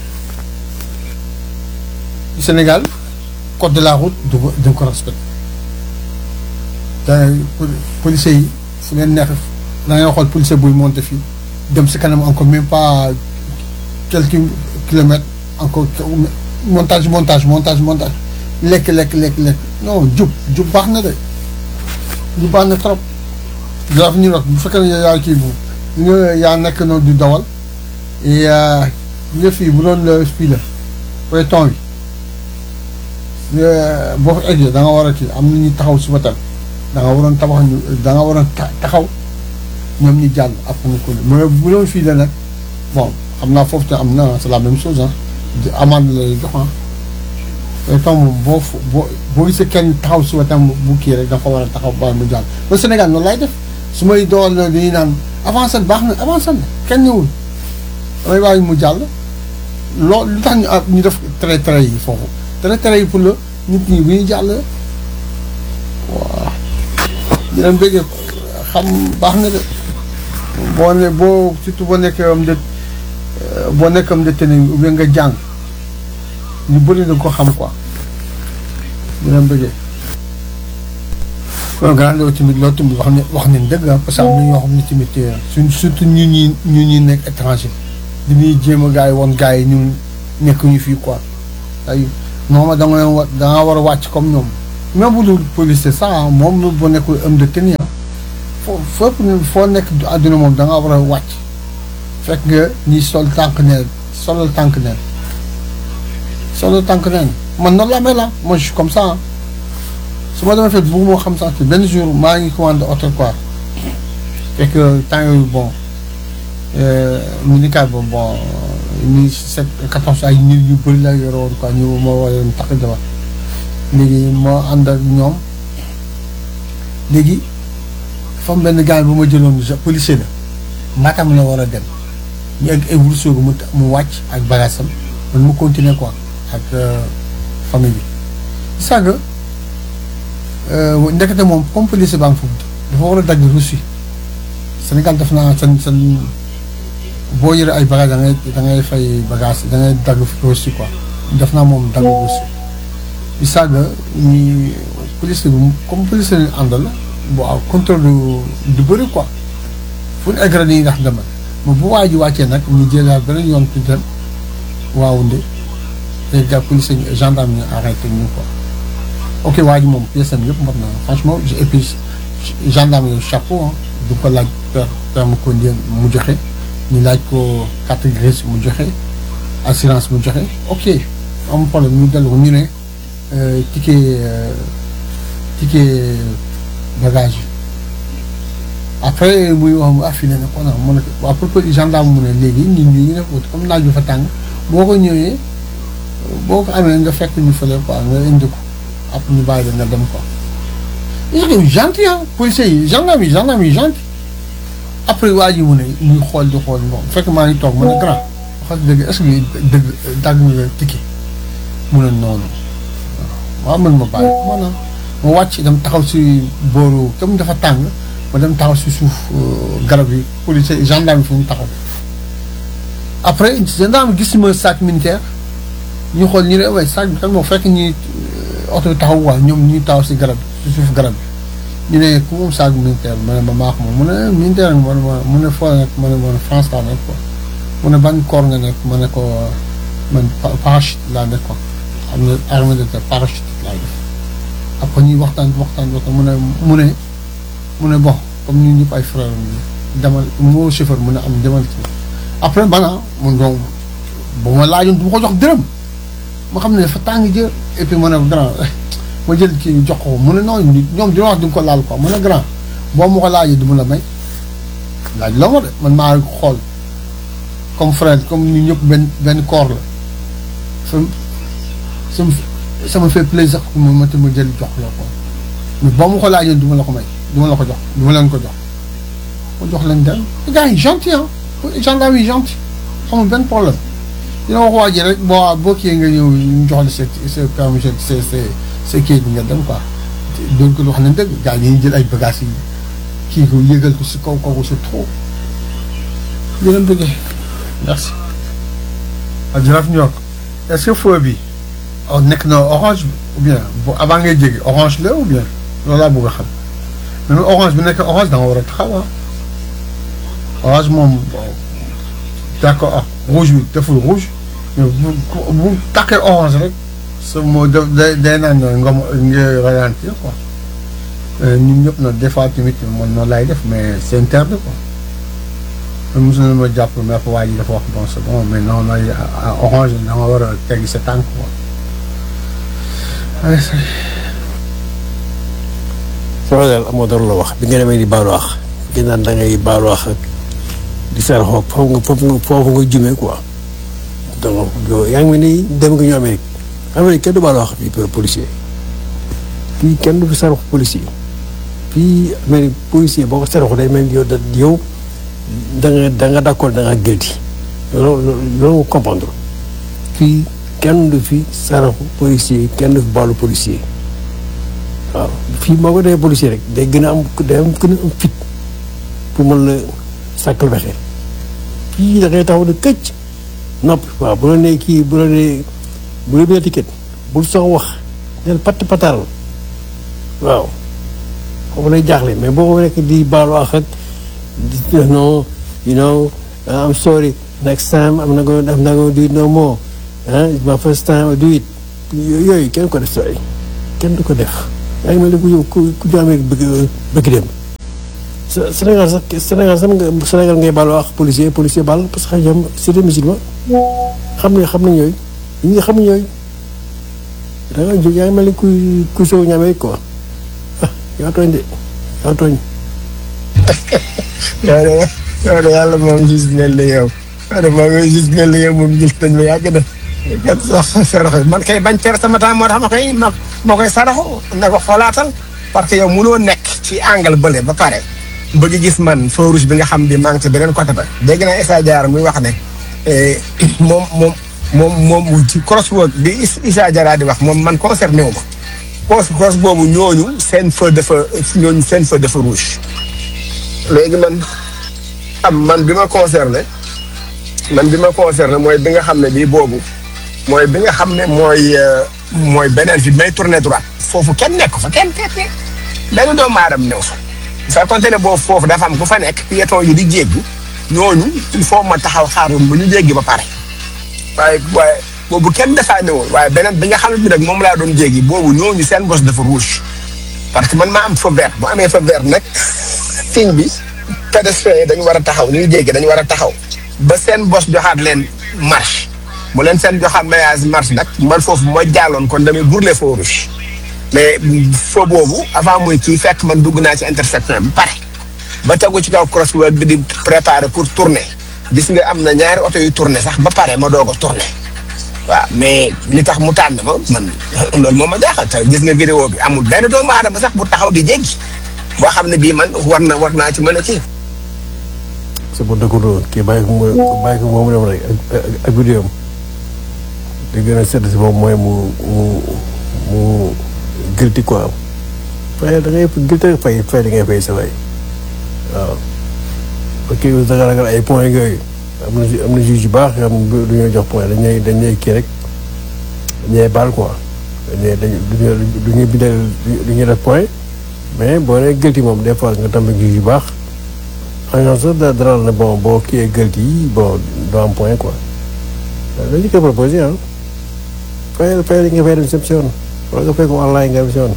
Sénégal code de la route du ko du ko respecté te policiers yi fu leen neex da ngay xool policier buy monté fii dem si kanam encore même pas quelques kilomètres encore montage montage montage montage lekk lekk lekk lekk non jub jub baax na de jub baax na trop jaraaf ñu nag bu fekkee ne yaa kii bu nga yaa nekk noonu di dawal et nga fii bu doon fii la peloton bi boo fa eggee da nga war a kii am na ñu taxaw si wetam da nga waroon tabax ñu da nga waroon taxaw ñoom ñu jàll après nga ko mais bu doon fii la nag bon xam naa foofu te am na c'est la même chose ah di amande la jox ah peloton moom boo boo boo gisee kenn taxaw si wetam bu kii rek da nga ko war a taxaw ba mu jàll ba Sénégal noonu lay def su may dool na dañuy naan avancé baax na avancé na kenn ñëwul damay bàyyi mu jàll loolu lu tax ñu ñu def trait trait yi foofu trait trait yi pour la nit ñi bu ñuy jàll waaw ñu dem bëggee xam baax na de boo ne boo surtout boo nekkee am de boo nekk am de tenue ou bien nga jàng ñu bëri na ko xam quoi ñu dem bëggee kon gannaaw loolu tamit loolu tamit wax ne wax nañ dëgg ah parce que am na ñoo xam ne tamit suñ surtout ñu ñi ñu ñuy nekk étranger dañuy jéem a gars yi woon gars yi ñu nekk ñu fii quoi ay moom da nga leen wa da nga war a wàcc comme ñoom même bu dul policier sax ah moom bu nekkul homme de tenue ah foo fépp ne foo nekk àdduna moom da nga war a wàcc fekk nga ñi sol tànk neen solal tànk neen solal tànk neen man noonu la mel la moi je suis comme ça ah su ma demee fekk bëgg moo xam sax ci benn jour maa ngi commandé hôtel quoi fekk temps yooyu bon minicar boobu bon mille sept quatorze ay nit yu bëri la yore woon quoi ñu ma war leen takk jabar léegi moo ànd ak ñoom léegi fam benn gars bu ma jëloon policier la Matam la war a dem ñu egg ay Ourossogui mu mu wàcc ak bagaasam man mu continuer quoi ak famille bi sàgg ndekete moom comme policier baa ngi foofu dafa war a dagg reçu Sénégal def naa seen seen boo yore ay bagage da ngay da ngay fay bagage da ngay dagg reçu quoi def naa moom dagg reçu bi sàgg ñi policier bi comme policier lañu àndal waaw contrôle du du bëri quoi fu ñu egg rek dañuy ndax demal mais bu waa ji wàccee nag ñu jëlaat beneen yoon ci dem waaw nde te gars policier gendarme ñu arrêté ñu quoi ok waa ji moom pièce am yëpp mot na franchement et puis gendarme yooyu chapeau ah du ko laaj per permis conduire mu joxe ñu laaj ko carte grise mu joxe assurance mu joxe ok am problème ñu dellu ko ñu ne ticket ticket bagage yi après muy wax mu affilé na ko non mu ne ko à propos gendarme mu ne léegi nit ñi ñu def comme naaj bi fa tàng boo ko ñëwee boo ko amee nga fekk ñu fële quoi nga indi ko après ñu bàyyi la nga dem quoi. ils sont gentils ah policiers yi gendarme yi gendarme yi gentil après waa ji mu ne ñuy xool di xool bon fekk maa ngi toog ma ne grand wax dëgg est-ce que dëgg dagg nga ticket mu ne noonu waaw man ma bàyyi maanaam ma wàcc dem taxaw si booru comme dafa tàng ma dem taxaw si suuf garab yi policier gendarme yi fu mu taxaw après gendarme gis ma sac militaire ñu xool ñu ne waaye sac bi kan moo fekk ñi oto bi taxaw waa ñoom ñuy taxaw si garab si suuf garab bi ñu ne ku moom sac militaire ma ne ma maax moom mu ne militaire nga ma ne ma mu ne foo nekk ma ne ma France laa nekk quoi mu ne ban corps nga nekk ma ne ko man parachute laa nekk quoi xam ne armée de terre parachute laa def après ñuy waxtaan waxtaan waxtaan mu ne mu ne mu ne bon comme ñun ñëpp ay frère demal moo chauffeur mu ne am demal ci après bana mun donc bu ma laajoon du ma ko jox dërëm ma xam ne dafa tàng jër et puis ma ne grand ma jël kii jox ko mu ne noonu ñoom dina wax di nga ko laal quoi ma ne grand boo ma ko laajee du ma la may laaj la ma de man maa xool comme frère comme ñu ñëpp benn benn corps la sama sama fait plaisir ma ma ma jël jox la ko mais boo ma ko laajee du ma la ko may du ma la ko jox du ma leen ko jox ma jox leen dem gars yi gentil ah gendarme yi gentil xamul benn problème dina wax waa ji rek boo boo kii nga ñëw ñu jox la sa sa permis sa sa sa kii bi nga dem quoi doon ko wax ne dëgg gars yi jël ay bagages yi kii ko yëgal ko si kaw kooku c'est trop di leen bëggee merci. ah jërëjëf New York est-ce que feu bi oh nekk na orange ou bien bu avant ngay jéggi orange la ou bien loolu laa bëgg a xam mais orange bi nekk orange da nga war a taxaw ah orange moom d'accord ah rouge bi deful rouge mais bu bu takkee orange rek sa moo def day day naan nga nga ralentir quoi ñun ñëpp nag des fois tamit man noonu laay def mais c'est interdit quoi. mos na ma jàpp mais waa ji dafa wax bon c'est bon mais non non orange da nga war a teggi sa tànk quoi. sama daal amoo dara la wax bi nga demee di baalu wax gi naan da ngay baalu wax ak di saraxoo foofu nga foofu nga foofu nga jumee quoi donc yaa ngi mel ni dem nga ñu Amérique Amérique kenn du baalu wax fii policier fii kenn du fi saraxu policier fii Amérique policier boo ko saraxu day mel ni yow da yow da nga da nga d'accord da nga guilty loolu loolu nga comprendre fii kenn du fi saraxu policier kenn du fi baalu policier waaw fii moo ko defee policier rek day gën a am day am gën a am fit pour mën la sàkkal pexe fii da ngay taxaw ne këcc nopp waaw bu la nee kii bu la nee bu la nee ticket bul sox wax neen patt pataaral waaw foofu lay jaaxle mais boo ko nekk di baalu wax ak di non you know I'm sorry next time I'm not going I'm not going to do it no more ah it's my first time I do it yooyu kenn ko def si waay kenn du ko def yaa ngi mel ni ku yow ku ku ñu amee bëgg bëgg dem Sé- Sénégal sax Sénégal sax nga Sénégal ngay baal wax policier policier baal parce que ñoom c'est des musulmans xam nañ xam nañ yooyu ñi nga xam yooyu da nga jóg yaa ngi mel ni kuy kuy sow ñaamee quoi ah yaa tooñ de yaa tooñ yow de yow de yàlla moom gis mel ni yow yow de moom gis mel ni yow moom gis nañ ma yàgg na kat sax saraxo man kay bañ perte sama temps moo tax ma koy ma ma koy saraxo na ko xoolaatal parce que yow mënoo nekk ci angle bële ba pare bëgg gis man feu rouge bi nga xam bi maa ngi ci beneen côté ba dégg naa Issa Diarra muy wax ne eh, moom moom moom moom ci crosswalk bi Is- Issa Diarra di wax moom man concerné wu ma cross cross boobu ñooñu seen feu dafa ñooñu seen feu dafa rouge léegi man am man bi ma concerné man bi ma concerné mooy bi nga xam ne bii boobu mooy bi nga xam ne mooy euh, mooy beneen fi may tourné droite foofu kenn nekk fa kenn kenn kenn benn doomu aadama néew fa bu fekkoonte ne boobu foofu dafa am ku fa nekk piéton yi di jéggi ñooñu il faut ma taxaw xaaroon ba ñu jéggi ba pare waaye waaye boobu kenn dafaa néewoon waaye beneen bi nga xam ne bi nag moom laa doon jéggi boobu ñooñu seen bos dafa rouge parce que man maa am feu vert bu amee feu vert nag signe bi pédestriens yi dañu war a taxaw ñuy jéggi dañu war a taxaw ba seen bos joxaat leen marche bu leen seen joxaat maillage marche nag man foofu ma jàlloon kon damay brûler feu rouge mais feu boobu avant muy kii fekk man dugg naa ci intersection bi pare ba tegu ci kaw crosswalk bi di préparer pour tourner gis nga am na ñaari oto yu tourner sax ba pare ma doog a tourner waaw mais li tax mu tànn ma man loolu moo ma jaaxal te gis nga vidéo bi amul benn doomu aadama sax bu taxaw di jéggi boo xam ne bii man war na war naa ci mën a kii. c'est bon dëkk doon kii bàyyi ko mu bàyyi ko moom dem rek ak ak vidéo am li gën a sedd si moom mooy mu mu mu guilty quoi fay da ngay guilty fay fay da ngay fay sa waay waaw parce que da nga ragal ay points yooyu am na am na juge yu baax yoo xam ne du ñuy jox point dañ ñuy dañ ñuy kii rek dañ ñuy baal quoi dañ ñuy dañ du ñuy bindal du ñuy def point mais boo nee guilty moom des fois nga tamit juge yu baax xam nga sax da dara ne bon boo kiiyee guilty yi bon doo am point quoi dañu koy proposé ah fayal fayal nga fay dem si yoon wala nga fay ko online nga dem si yoon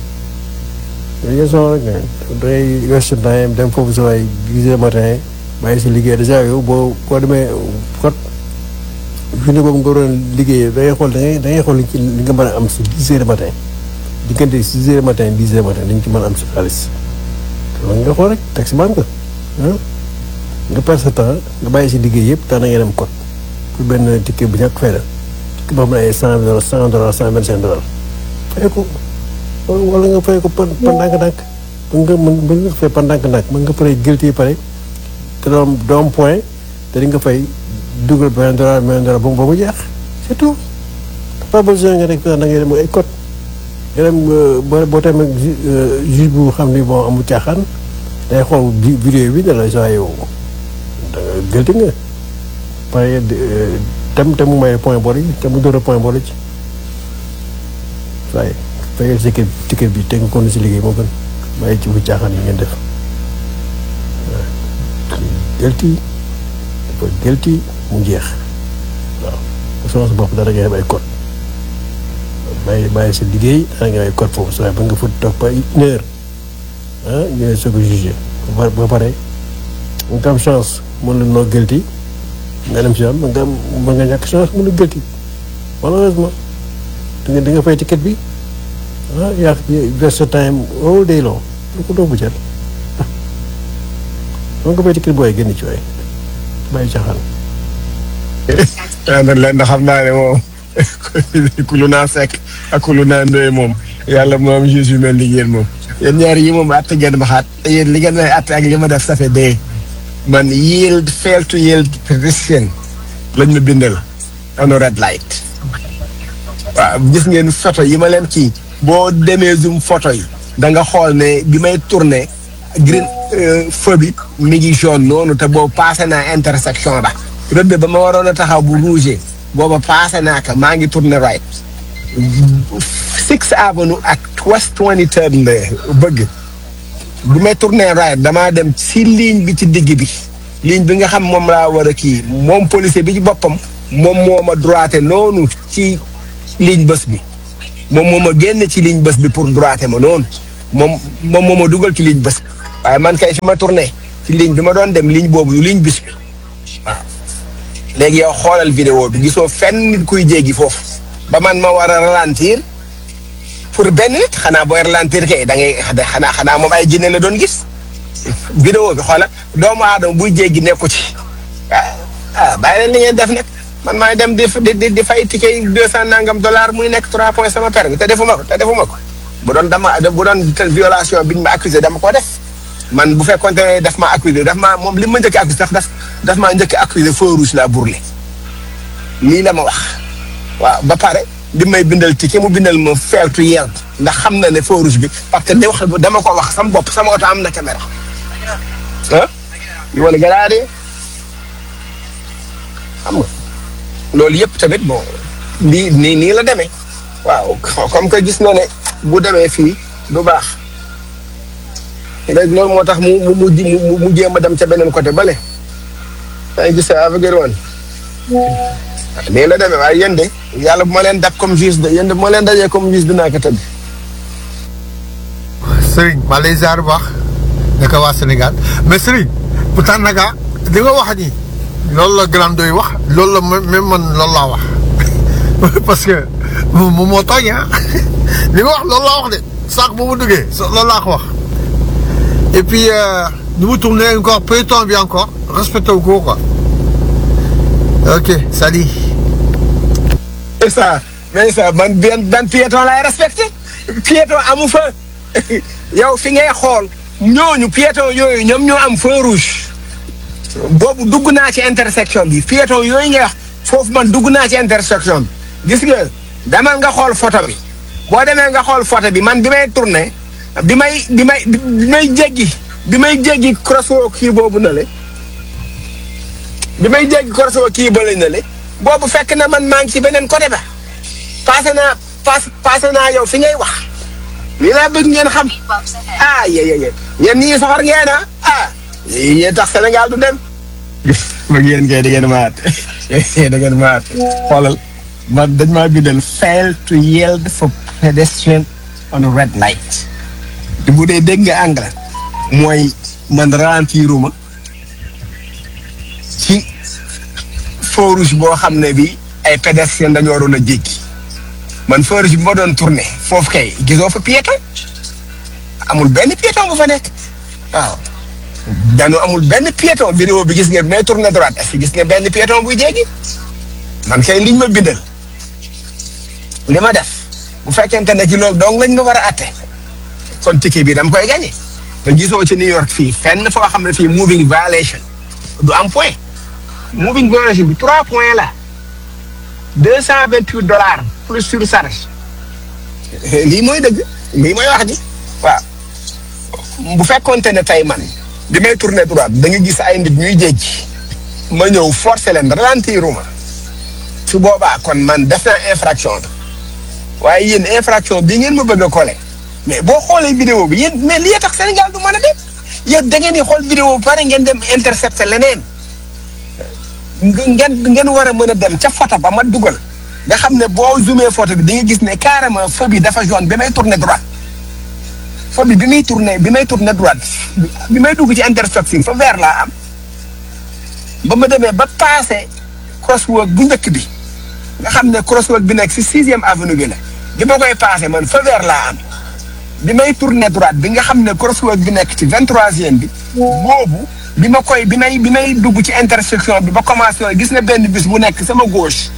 yooyu yëpp soxla rek ne dangay waste time dem foofu sa waay dix heures matin bàyyi si liggéey dèjà yow boo boo demee kot journée boobu nga waroon liggéey da ngay xool da ngay da ngay xool li ci li nga mën a am si dix heures matin diggante six heures matin dix heures matin li nga ci mën a am si xaalis loolu nga xool rek taxi man nga ah nga perdre sa temps nga bàyyi si liggéey yëpp tax na ngay dem kot pour benn ticket bu ñàkk fay la ticket boo xam ne ay cent dollars cent dollars cent vingt cinq dollars fay ko wala nga fay ko par par ndànk-ndànk mën nga mën mën nga fay par ndànk-ndànk mën nga fay guilty yi pare te doom doom point te di nga fay dugal vingt dollars vingt dollars ba mu ba mu jeex c'est tout pas besoin nga rek da ngay dem ay code nga dem boo boo tamit juge bu xam ni bon amul caaxaan day xool vidéo bi ne la saa yow da nga guilty nga pare tem te mu may point bor yi te mu dóor point bor ci waaye fayal ticket ticket bi te nga kon si liggéey moo gën bàyyi ci bu caaxaan yi ngeen def waaw guilty dafa guilty mu jeex waaw sama sa bopp dara ngay am ay code bàyyi bàyyi sa liggéey dara ngay am ay code foofu sa waaye ba nga fa toog ba une heure ah ñu ne soo ko jugé ba ba pare nga am chance mën la noo guilty nga dem si yoon nga am mën nga ñàkk chance mën a guilty malheureusement di nga di nga fay ticket bi ah yaa verse time all day long lu ko doo bu jar ah nga fay ticket booy génn ci waay bàyyi caaxaan. waaw leen da xam naa ne moom ku lu naa sekk ak ku lu naa ndoye moom yàlla moom juge yu mel ni yéen moom yéen ñaar yi moom atte ngeen ma xaat yéen li ngeen may atte ak li ma def ça fait day man yield fail to yield pedestrian lañ ma bindal on a red light waaw gis ngeen photo yi ma leen kii boo demee zoom photo yi da nga xool ne bi may tourné green feu bi mi ngi jaune noonu te boobu passé naa intersection ba rëdd ba ma waroon a taxaw bu rouge booba passé naa ko maa ngi tourné right Sixth Avenue ak West 23rd la bëgg bu may tourné right damaa dem si ligne bi ci digg bi ligne bi nga xam moom laa war a kii moom policier bi ci boppam moom moo ma droité noonu ci ligne bés bi moom moo ma génn ci ligne bés bi pour droité ma noonu moom moom moo ma dugal ci ligne bés bi waaye man kay fi ma tourné ci ligne bi ma doon dem ligne boobu du ligne bis bi waaw léegi yow xoolal vidéo bi gisoo fenn nit kuy jéggi foofu ba man ma war a ralentir pour benn nit xanaa booy ralentir kay da ngay xanaa xanaa moom ay jinne la doon gis vidéo bi xoolal doomu aadama buy jéggi nekku ci ah ah bàyyi leen li ngeen def nag man maay dem di di di fay ticket yi deux cent nangam dollar muy nekk trois points sama permis te defuma ko te defuma ko bu doon dama bu doon violation biñ ma accusé dama ko def man bu fekkoon ne daf ma accusé daf ma moom li ma njëkk accusé sax daf daf maa njëkk accusé feu rouge la bourlé lii la ma wax waaw ba pare di may bindal ticket mu bindal ma fail to yield ndax xam na ne feu rouge bi parce que da wax dama ko wax sama bopp sama oto am na caméra ah yu wala garaade xam nga loolu yëpp tamit bon nii nii nii la demee waaw comme que gis na ne bu demee fii du baax léegi loolu moo tax mu mu mu mu jéem a dem ca beneen côté bale yaa ngi gis avec woon nii la demee waaye yéen de yàlla bu ma leen dab comme juge de yéen de bu ma leen dajee comme juge dinaa ko tëdd. Serigne maa lay ziar bu baax naka waa Sénégal mais Serigne pourtant naka li nga wax nii loolu la grand doy wax loolu la même man loolu laa wax parce que moom moo tooñ ah li nga wax loolu laa wax de saako bu mu duggee loolu laa ko wax et puis ni mu tourné encore peloton bi encore respecté wu ko quoi ok salut. mais ça mais ça man benn benn piéton laay respecté piéton amu fa yow fi ngay xool ñooñu piéton yooyu ñoom ñoo am feu rouge boobu dugg naa ci intersection bi piéton yooyu ngay wax foofu man dugg naa ci intersection bi gis nga demal nga xool photo bi boo demee nga xool photo bi man bi may tourné bi may bi may bi may jéggi bi may jéggi crosswalk kii boobu na le bi may jéggi crosswalk kii ba na le boobu fekk na man maa ngi ci beneen côté ba passé naa pass passé naa yow fi ngay wax lii laa bëgg ngeen xam ah yé yé yé yéen ñii soxor ngeen ah ah yéen tax Sénégal du dem bëgg yéen kay da ngeen maat da ngeen maat xoolal man dañ maa bindal fail to yield for pedestrian on a red light bu dee dégg nga anglais mooy man ralentiruma ci feu rouge boo xam ne bi ay pédestriens dañoo waroon a jéggi man feu rouge bi ma doon tourné foofu kay gisoo fa piéton amul benn piéton bu fa nekk waaw dañoo amul benn piéton vidéo bi gis nga may tourné droite est-ce que gis nga benn piéton buy jéggi man kay liñ ma bindal li ma def bu fekkente ne ci loolu donc lañ ma war a atte kon ticket bi dama koy gagné te gisoo ci New York fii fenn foo xam ne fii moving violation du am point moving violation bi trois points la deux cent vingt huit dollars plus surcharge lii mooy dëgg lii mooy wax ji waaw bu fekkoonte ne tey man bi may tourné droite da nga gis ay nit ñuy jéggi ma ñëw forcer leen ralentiruma su boobaa kon man def naa infraction bi waaye yéen infraction bi ngeen ma bëgg a collé mais boo xoolee vidéo bi yéen mais lii tax Sénégal du mën a dem yéen da ngeen di xool vidéo bi pare ngeen dem intercepter leneen ngeen ngeen war a mën a dem ca photo ba ma dugal nga xam ne boo zoomé photo bi di nga gis ne carrément feu bi dafa jaune bi may tourné droite feu bi bi may tourné bi may tourné droite bi may dugg ci intersection fa vert laa am ba ma demee ba passé crosswalk bu njëkk bi nga xam ne crosswalk bi nekk si sixième avenue bi la bi ma koy passé man fa vert laa am bi may tourné droite bi nga xam ne crosswalk bi nekk ci vingt troisième bi boobu bi ma koy bi may bi may dugg ci intersection bi ba commencé gis na benn bis bu nekk sama gauche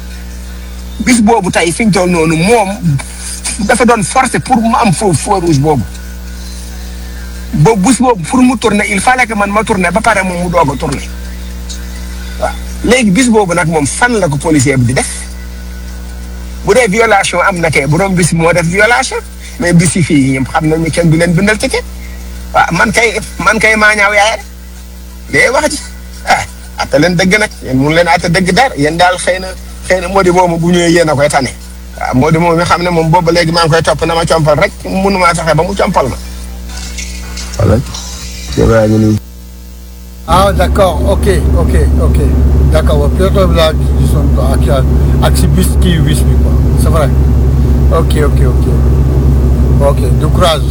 bis boobu tey fi ñu toll noonu moom dafa doon forcé pour mu am foofu feu rouge boobu boobu bis boobu pour mu tourner il fallait que man ma tourner ba pare moom mu doog a tourner waaw léegi bis boobu nag moom fan la ko policier bi di def bu dee violation am na kay borom bis moo def violation mais bis yi fii ñoom xam nañu kenn du leen bindal ticket waaw man kay man kay maa ñaaw yaay rek day wax ji ah atte leen dëgg nag yéen mun leen atte dëgg dara yéen daal xëy na xëy na moo di moomu bu ñëwee yéen a koy tane waaw moo di moom mi xam ne moom boobu léegi maa ngi koy topp na ma compal rek mënumaa fexe ba mu compal ma. voilà. ah d'accord ok ok ok d'accord waaw piéton bi laa gisoon ak ak si bis kii bis bi quoi c'est vrai ok ok ok ok du courage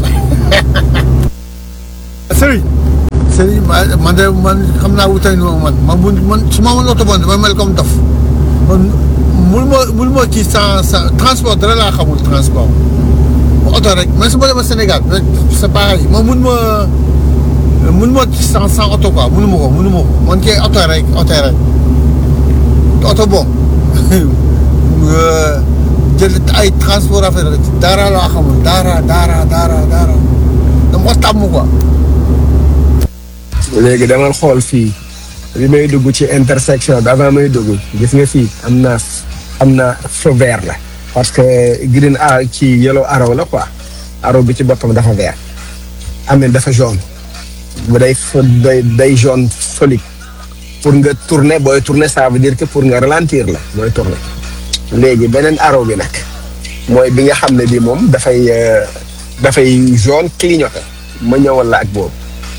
Serigne Serigne ma- man de man xam naa wutay no man man bu man su ma mën oto bon dama mel comme dof man mul ma mul ma ci sans sans transport dara laa xamul transport oto rek mais su ma demee Sénégal rek c'est pareil man mun ma mun ma ci sans sans oto quoi munu ma ko munu ma ko man kay oto rek oto rek oto bon jël ay transport affaire rek dara laa xamul dara dara dara dara dama ko tàmm quoi léegi demal xool fii bi may dugg ci intersection bi avant may dugg gis nga fii am na am na feu vert la parce que green a ci yellow arrow la quoi arrow bi ci boppam dafa vert amin dafa jaune bu day fa day day jaune solide pour nga tourner booy tourner ça veut dire que pour nga ralentir la booy tourner léegi beneen arrow bi nag mooy bi nga xam ne bi moom dafay euh, dafay jaune clignoté ma ñëwal la ak boobu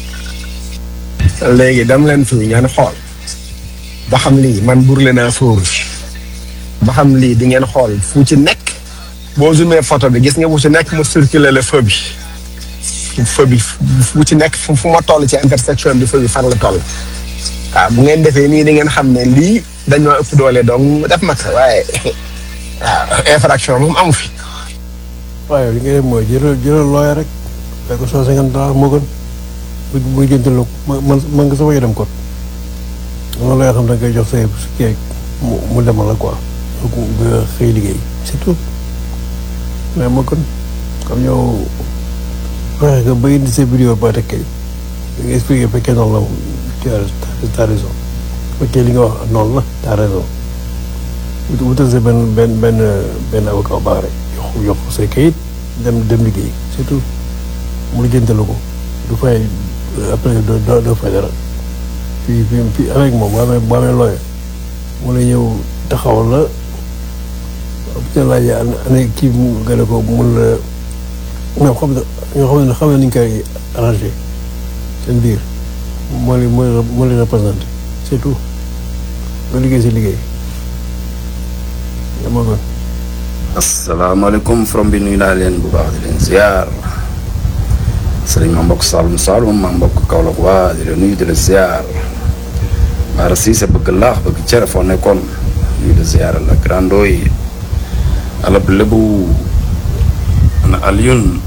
léegi dam leen fii ngeen xool ba xam lii man burle naa fóoru ba xam lii di ngeen xool fu ci nekk boo zoomé photo bi gis nga fu ci nekk mu circulé le feu bi feu bi fu ci nekk fu fu ma toll ci intersection bi feu bi fan la toll waaw bu ngeen defee nii di ngeen xam ne lii dañoo ëpp doole donc def mag waaye waaw infraction moom amu fi waaye li nga def mooy jëlal jëlal looya rek fay ko cent cinquante dollars moo gën bu bu jëntal ma man man nga sa wajo dem kot loolu looy xam da ngay jox say kii mu mu demal la quoi donc nga xëy liggéey c'est tout mais moo gën comme yow fexe nga ba indi sa vidéo ba teg kay nga expliqué fekkee noonu la tu as t'as raison fekkee li nga wax noonu la t'as raison wut wutal sa benn benn benn benn avocat baax rek yokk yokk say kayit dem dem liggéey c'est tout mu la jëntalu ko du fay après doo doo doo fay dara fii fii fii avec moom boo amee boo amee looy mu la ñëw taxawal la bu ca laajee an ana kii mu gën a ko mun la ñoom xam na ñoo xam ne xam ne ni ñu koy arrangé seen biir moo leen moo leen moo leen représenté c'est tout nga liggéey si liggéey yaa ma gën asalaamaaleykum from bi nuyu naa leen bu baax di leen ziar sëriñ ma mbokk Saloum Saloum ma mbokk Kaolack waa di leen nuyu di la ziar Mara Cissé bëgg laax bëgg cere foo nekkoon nuyu di ziar la grando yi alab lébu na Alioune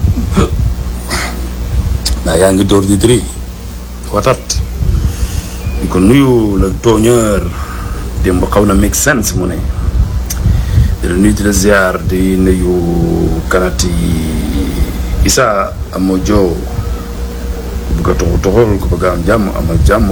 naa yaa ngi dóor di diri watat di ko nuyu le tooñeur démb xaw na make sense mu ne di la nuyu di la ziar di nuyu kanati Issa amoo joo ku bëgg a toxu toxul ku bëgg a am jàmm amal jàmm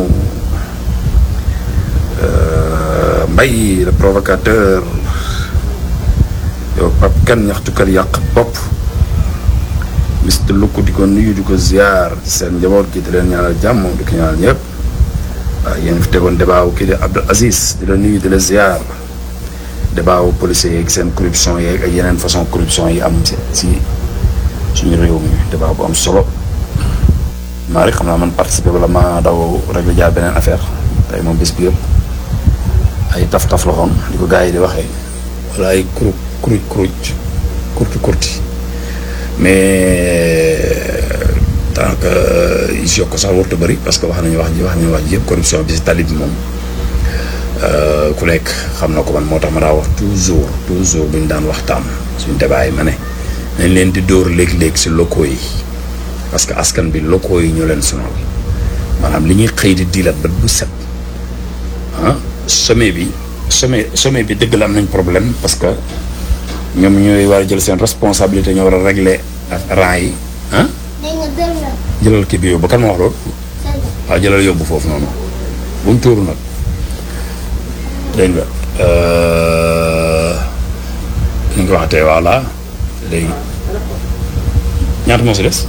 Mbaye le provocateur yow Pape Kane ñaxtukat yàq bopp Mister Lukku di ko nuyu di ko ziar seen njaboot gi di leen ñaanal jàmm di ko ñaanal ñëpp waaw yéen fi tegoon débat wu kii di Abdou Aziz di la nuyu di la ziar débat wu policiers yeeg seen corruption yeeg ak yeneen façon corruption yi am si si suñu réew mi débat bu am solo maa rek xam naa man participer wala ma daw rek la jaar beneen affaire tey moom bés bi yëpp ay taf-taf la xoon di ko gars yi di waxee wala ay kuruj kuruj kuruj kurti kurti mais tant que is yokk sax warut a bëri parce que wax nañu wax ji wax nañu wax ji yëpp corruption bi si tali bi moom ku nekk xam na ko man moo tax ma daa wax toujours toujours bu ñu daan waxtaan suñ débat yi ma ne nañ leen di dóor léeg-léeg si locaux yi parce que askan bi locaux yi ñoo leen sonal maanaam li ñuy xëy di diilat ba bu set ah sommet bi sommet sommet bi dëgg la am nañ problème parce que ñoom ñooy war a jël seen responsabilité ñoo war a régler rang yi ah jëlal kii bi yóbbu kan ma wax loolu waaw jëlal yóbbu foofu noonu bu mu tuuru nag dégg nga ni nga ko waxatee voilà léegi ñaata moo si des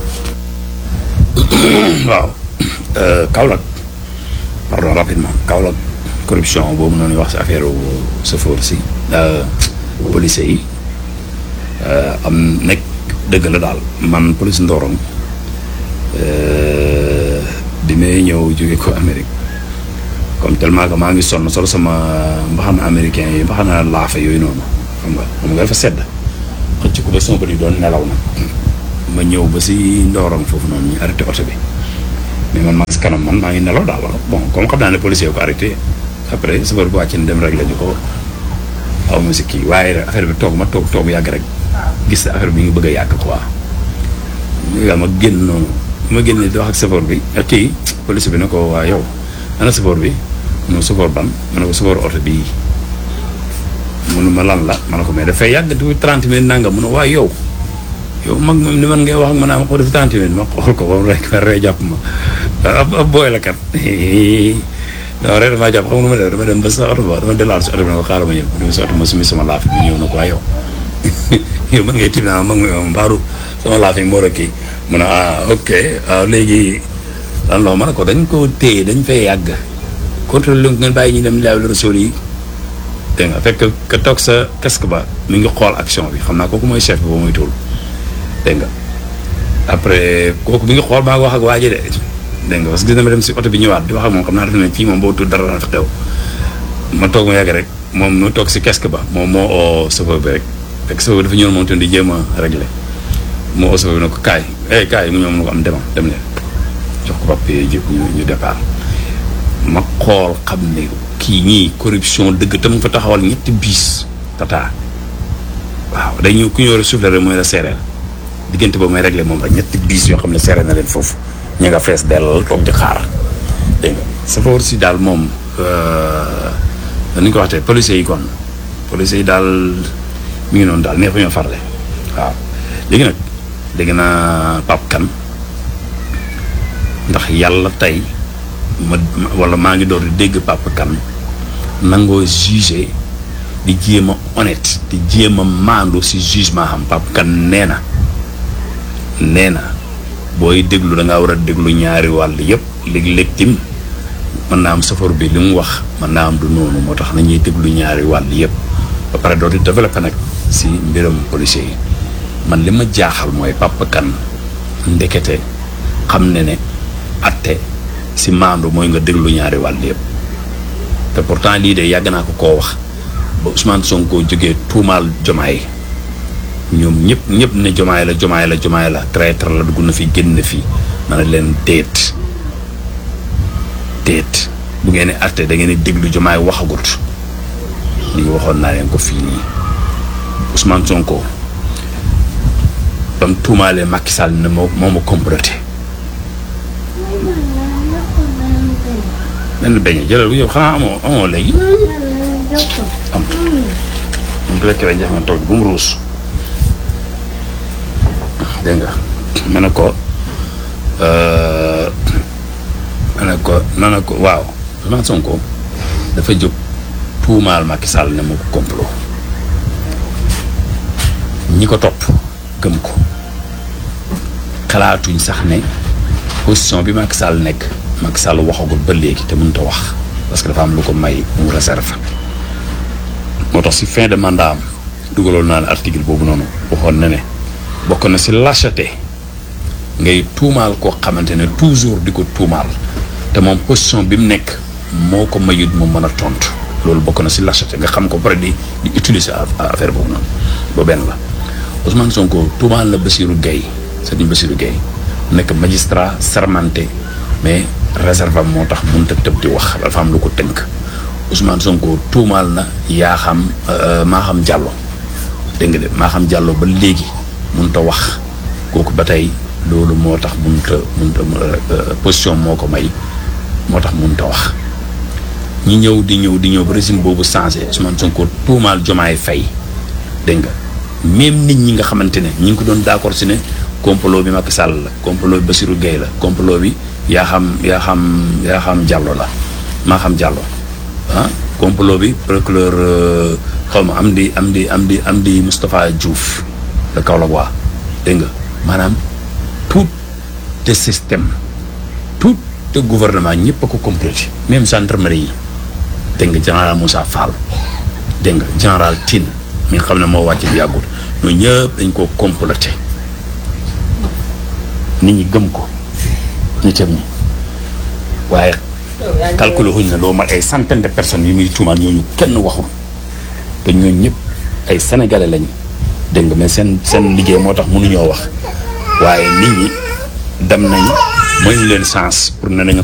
waaw Kaolack pardon rapidement Kaolack corruption boobu noonu wax si affaire chauffeur si policiers yi am nekk dëgg la daal man police Ndorong bi may ñëw jóge ko Amérique comme tellement que maa ngi sonn solo sama mbaxana américain yi mbaxana laafa yooyu noonu xam nga xam nga dafa sedd xëcc ba sama bët yi doon nelaw nag ma ñëw ba si Ndorong foofu noonu ñu arrêté oto bi mais man maa si kanam man maa ngi nelaw daal bon comme xam naa ne policier ko arrêté après chauffeur bi wàcc na dem rek la ñu ko aw ma si kii waaye affaire bi toog ma toog toog yàgg rek gis affaire bi ngi bëgg a yàgg quoi yaa ma génn noonu ma génne di wax ak chauffeur bi ak kii police bi ne ko waa yow ana chauffeur bi mu ne chauffeur ban ma ne ko chauffeur oto bii munu ma lan la ma ne ko mais dafay yàgg du trente minutes nanga mu ne waa yow yow mag moom ni man ngay wax ak ma naa ma ko def trente minutes ma xool ko ba mu rek ma ree jàpp ma ab ab booy la kat non rek damaa jàpp xam nga nu ma def dama dem ba sa oto ba dama delaat si oto bi ne ko xaaral ma ñëw dama si oto ma sumi sama laaf bi ñëw na ko waa yow yow man ngay tiim naa mag mi mbaaru sama laaf yi moo la kii mu ne ah ok waaw léegi lan la ma ne ko dañ ko téye dañ fay yàgg contrôle lu ngeen bàyyi ñu dem laaw la rasool yi dégg nga fekk ka toog sa casque ba mi ngi xool action bi xam naa kooku mooy chef bi ba muy tuul dégg nga après kooku mi ngi xool maa ngi wax ak waa ji de dégg nga parce que gis na ma dem si oto bi ñëwaat di wax ak moom xam naa dafa ne fii moom boo tudd dara dana fi xew ma toog ma yàgg rek moom mu toog si casque ba moom moo oo chauffeur bi rek fekk chauffeur bi dafa ñëw moom tamit di jéem a réglé moo oo chauffeur bi ne ko kaay eh kaay mu ñëw mu ne ko am demal dem leen jox ko papier yi ñu ñu départ ma xool xam ne kii ñii corruption dëgg tam fa taxawal ñetti biis tata waaw dañu ku ñu war a souffler rek mooy la seereel diggante boobu may réglé moom rek ñetti biis yoo xam ne seereel na leen foofu ñu nga fees dell toog di xaar dégg nga safoor si daal moom ni ñu ko waxtee policiers yi kon policiers yi daal mi ngi noonu daal neex ñoo farle waaw léegi nag dégg naa Pape Kane ndax yàlla tey ma wala maa ngi door di dégg Pape Kane nangoo jugé di jéem a honnête di jéem a maandu si jugement xam Pape Kane nee na nee na booy déglu da ngaa war a déglu ñaari wàll yëpp léeg-léeg tim mën naa am safar bi li mu wax mën naa am du noonu moo tax nañuy déglu ñaari wàll yëpp ba pare doo di développé nag si mbiram policier yi man li ma jaaxal mooy Pape Kane ndekete xam ne ne atte si maandu mooy nga déglu ñaari wàll yëpp te pourtant lii de yàgg naa ko koo wax ba Ousmane Sonko jógee tuumaal jomaay ñoom ñëpp ñëpp ne jomaay la jomaay la jomaay la traître la dugg na fi génn fi ma ne leen déet déet bu ngeen di atte da ngeen di déglu jomaay waxagut lii waxoon naa leen ko fii nii Ousmane Sonko bam tuumaalee Macky Sall ne moo moo ma comploté benn beñe jëlal bu yow xanaa amoo amoo léegi am mu ko lekkee jafe nga toog bu mu ruus dégg nga ma ne ko ma ne ko ma ne ko waaw Ousmane Sonko dafa jóg tuumaal Macky Sall ne moo ko complot ñi ko topp gëm ko xalaatuñ sax ne position bi Macky Sall nekk Macky Sall waxagul ba léegi te mënut a wax parce que dafa am lu ko may mu réserve moo tax si fin de mandat am dugaloon naa ne article boobu noonu waxoon na ne bokk na si lâcheté ngay tuumaal koo xamante ne toujours di ko tuumaal te moom position bi mu nekk moo ko mayut mu mën a tontu loolu bokk na si lâcheté nga xam ko pare di di utiliser affaire boobu noonu ba benn la Ousmane Sonko tuumaal na Bassirou Gueye Serigne Bassirou Gueye nekk magistrat sermenté mais réserve am moo tax mënut a tëb di wax dafa am lu ko tënk Ousmane Sonko tuumaal na yaa xam maa xam Diallo dégg nga de maa xam Diallo ba léegi mënut a wax kooku ba tey loolu moo tax mënut a mënut a position moo ko may moo tax mënut a wax ñi ñëw di ñëw di ñëw ba régime boobu changé Ousmane Sonko tuumaal Jomaay Fay dégg nga même nit ñi nga xamante ne ñi ngi ko doon d'accord si ne complot bi Macky Sall la complot bi Bassirou Gueye la complot bi yaa xam yaa xam yaa xam Diallo la maa xam Diallo ah complot bi procureur xaw ma am di am di am di am di Moustapha Diouf le Kaolack waa dégg nga maanaam tout le système tout le gouvernement ñëpp a ko complété même gendarmerie yi dégg nga général Moussa Fall dégg nga général Tine mi nga xam ne moo wàcc bi yàggul ñooñu ñëpp dañ koo complété nit ñi gëm ko nitam ñi waaye calculé wuñ ne loo mat ay centaine de personnes yu muy tuumaal ñooñu kenn waxul te ñooñu ñëpp ay sénégalais lañu dégg nga mais seen seen liggéey moo tax mënuñoo wax waaye nit ñi dem nañ mooy ñu leen sens pour ne nañu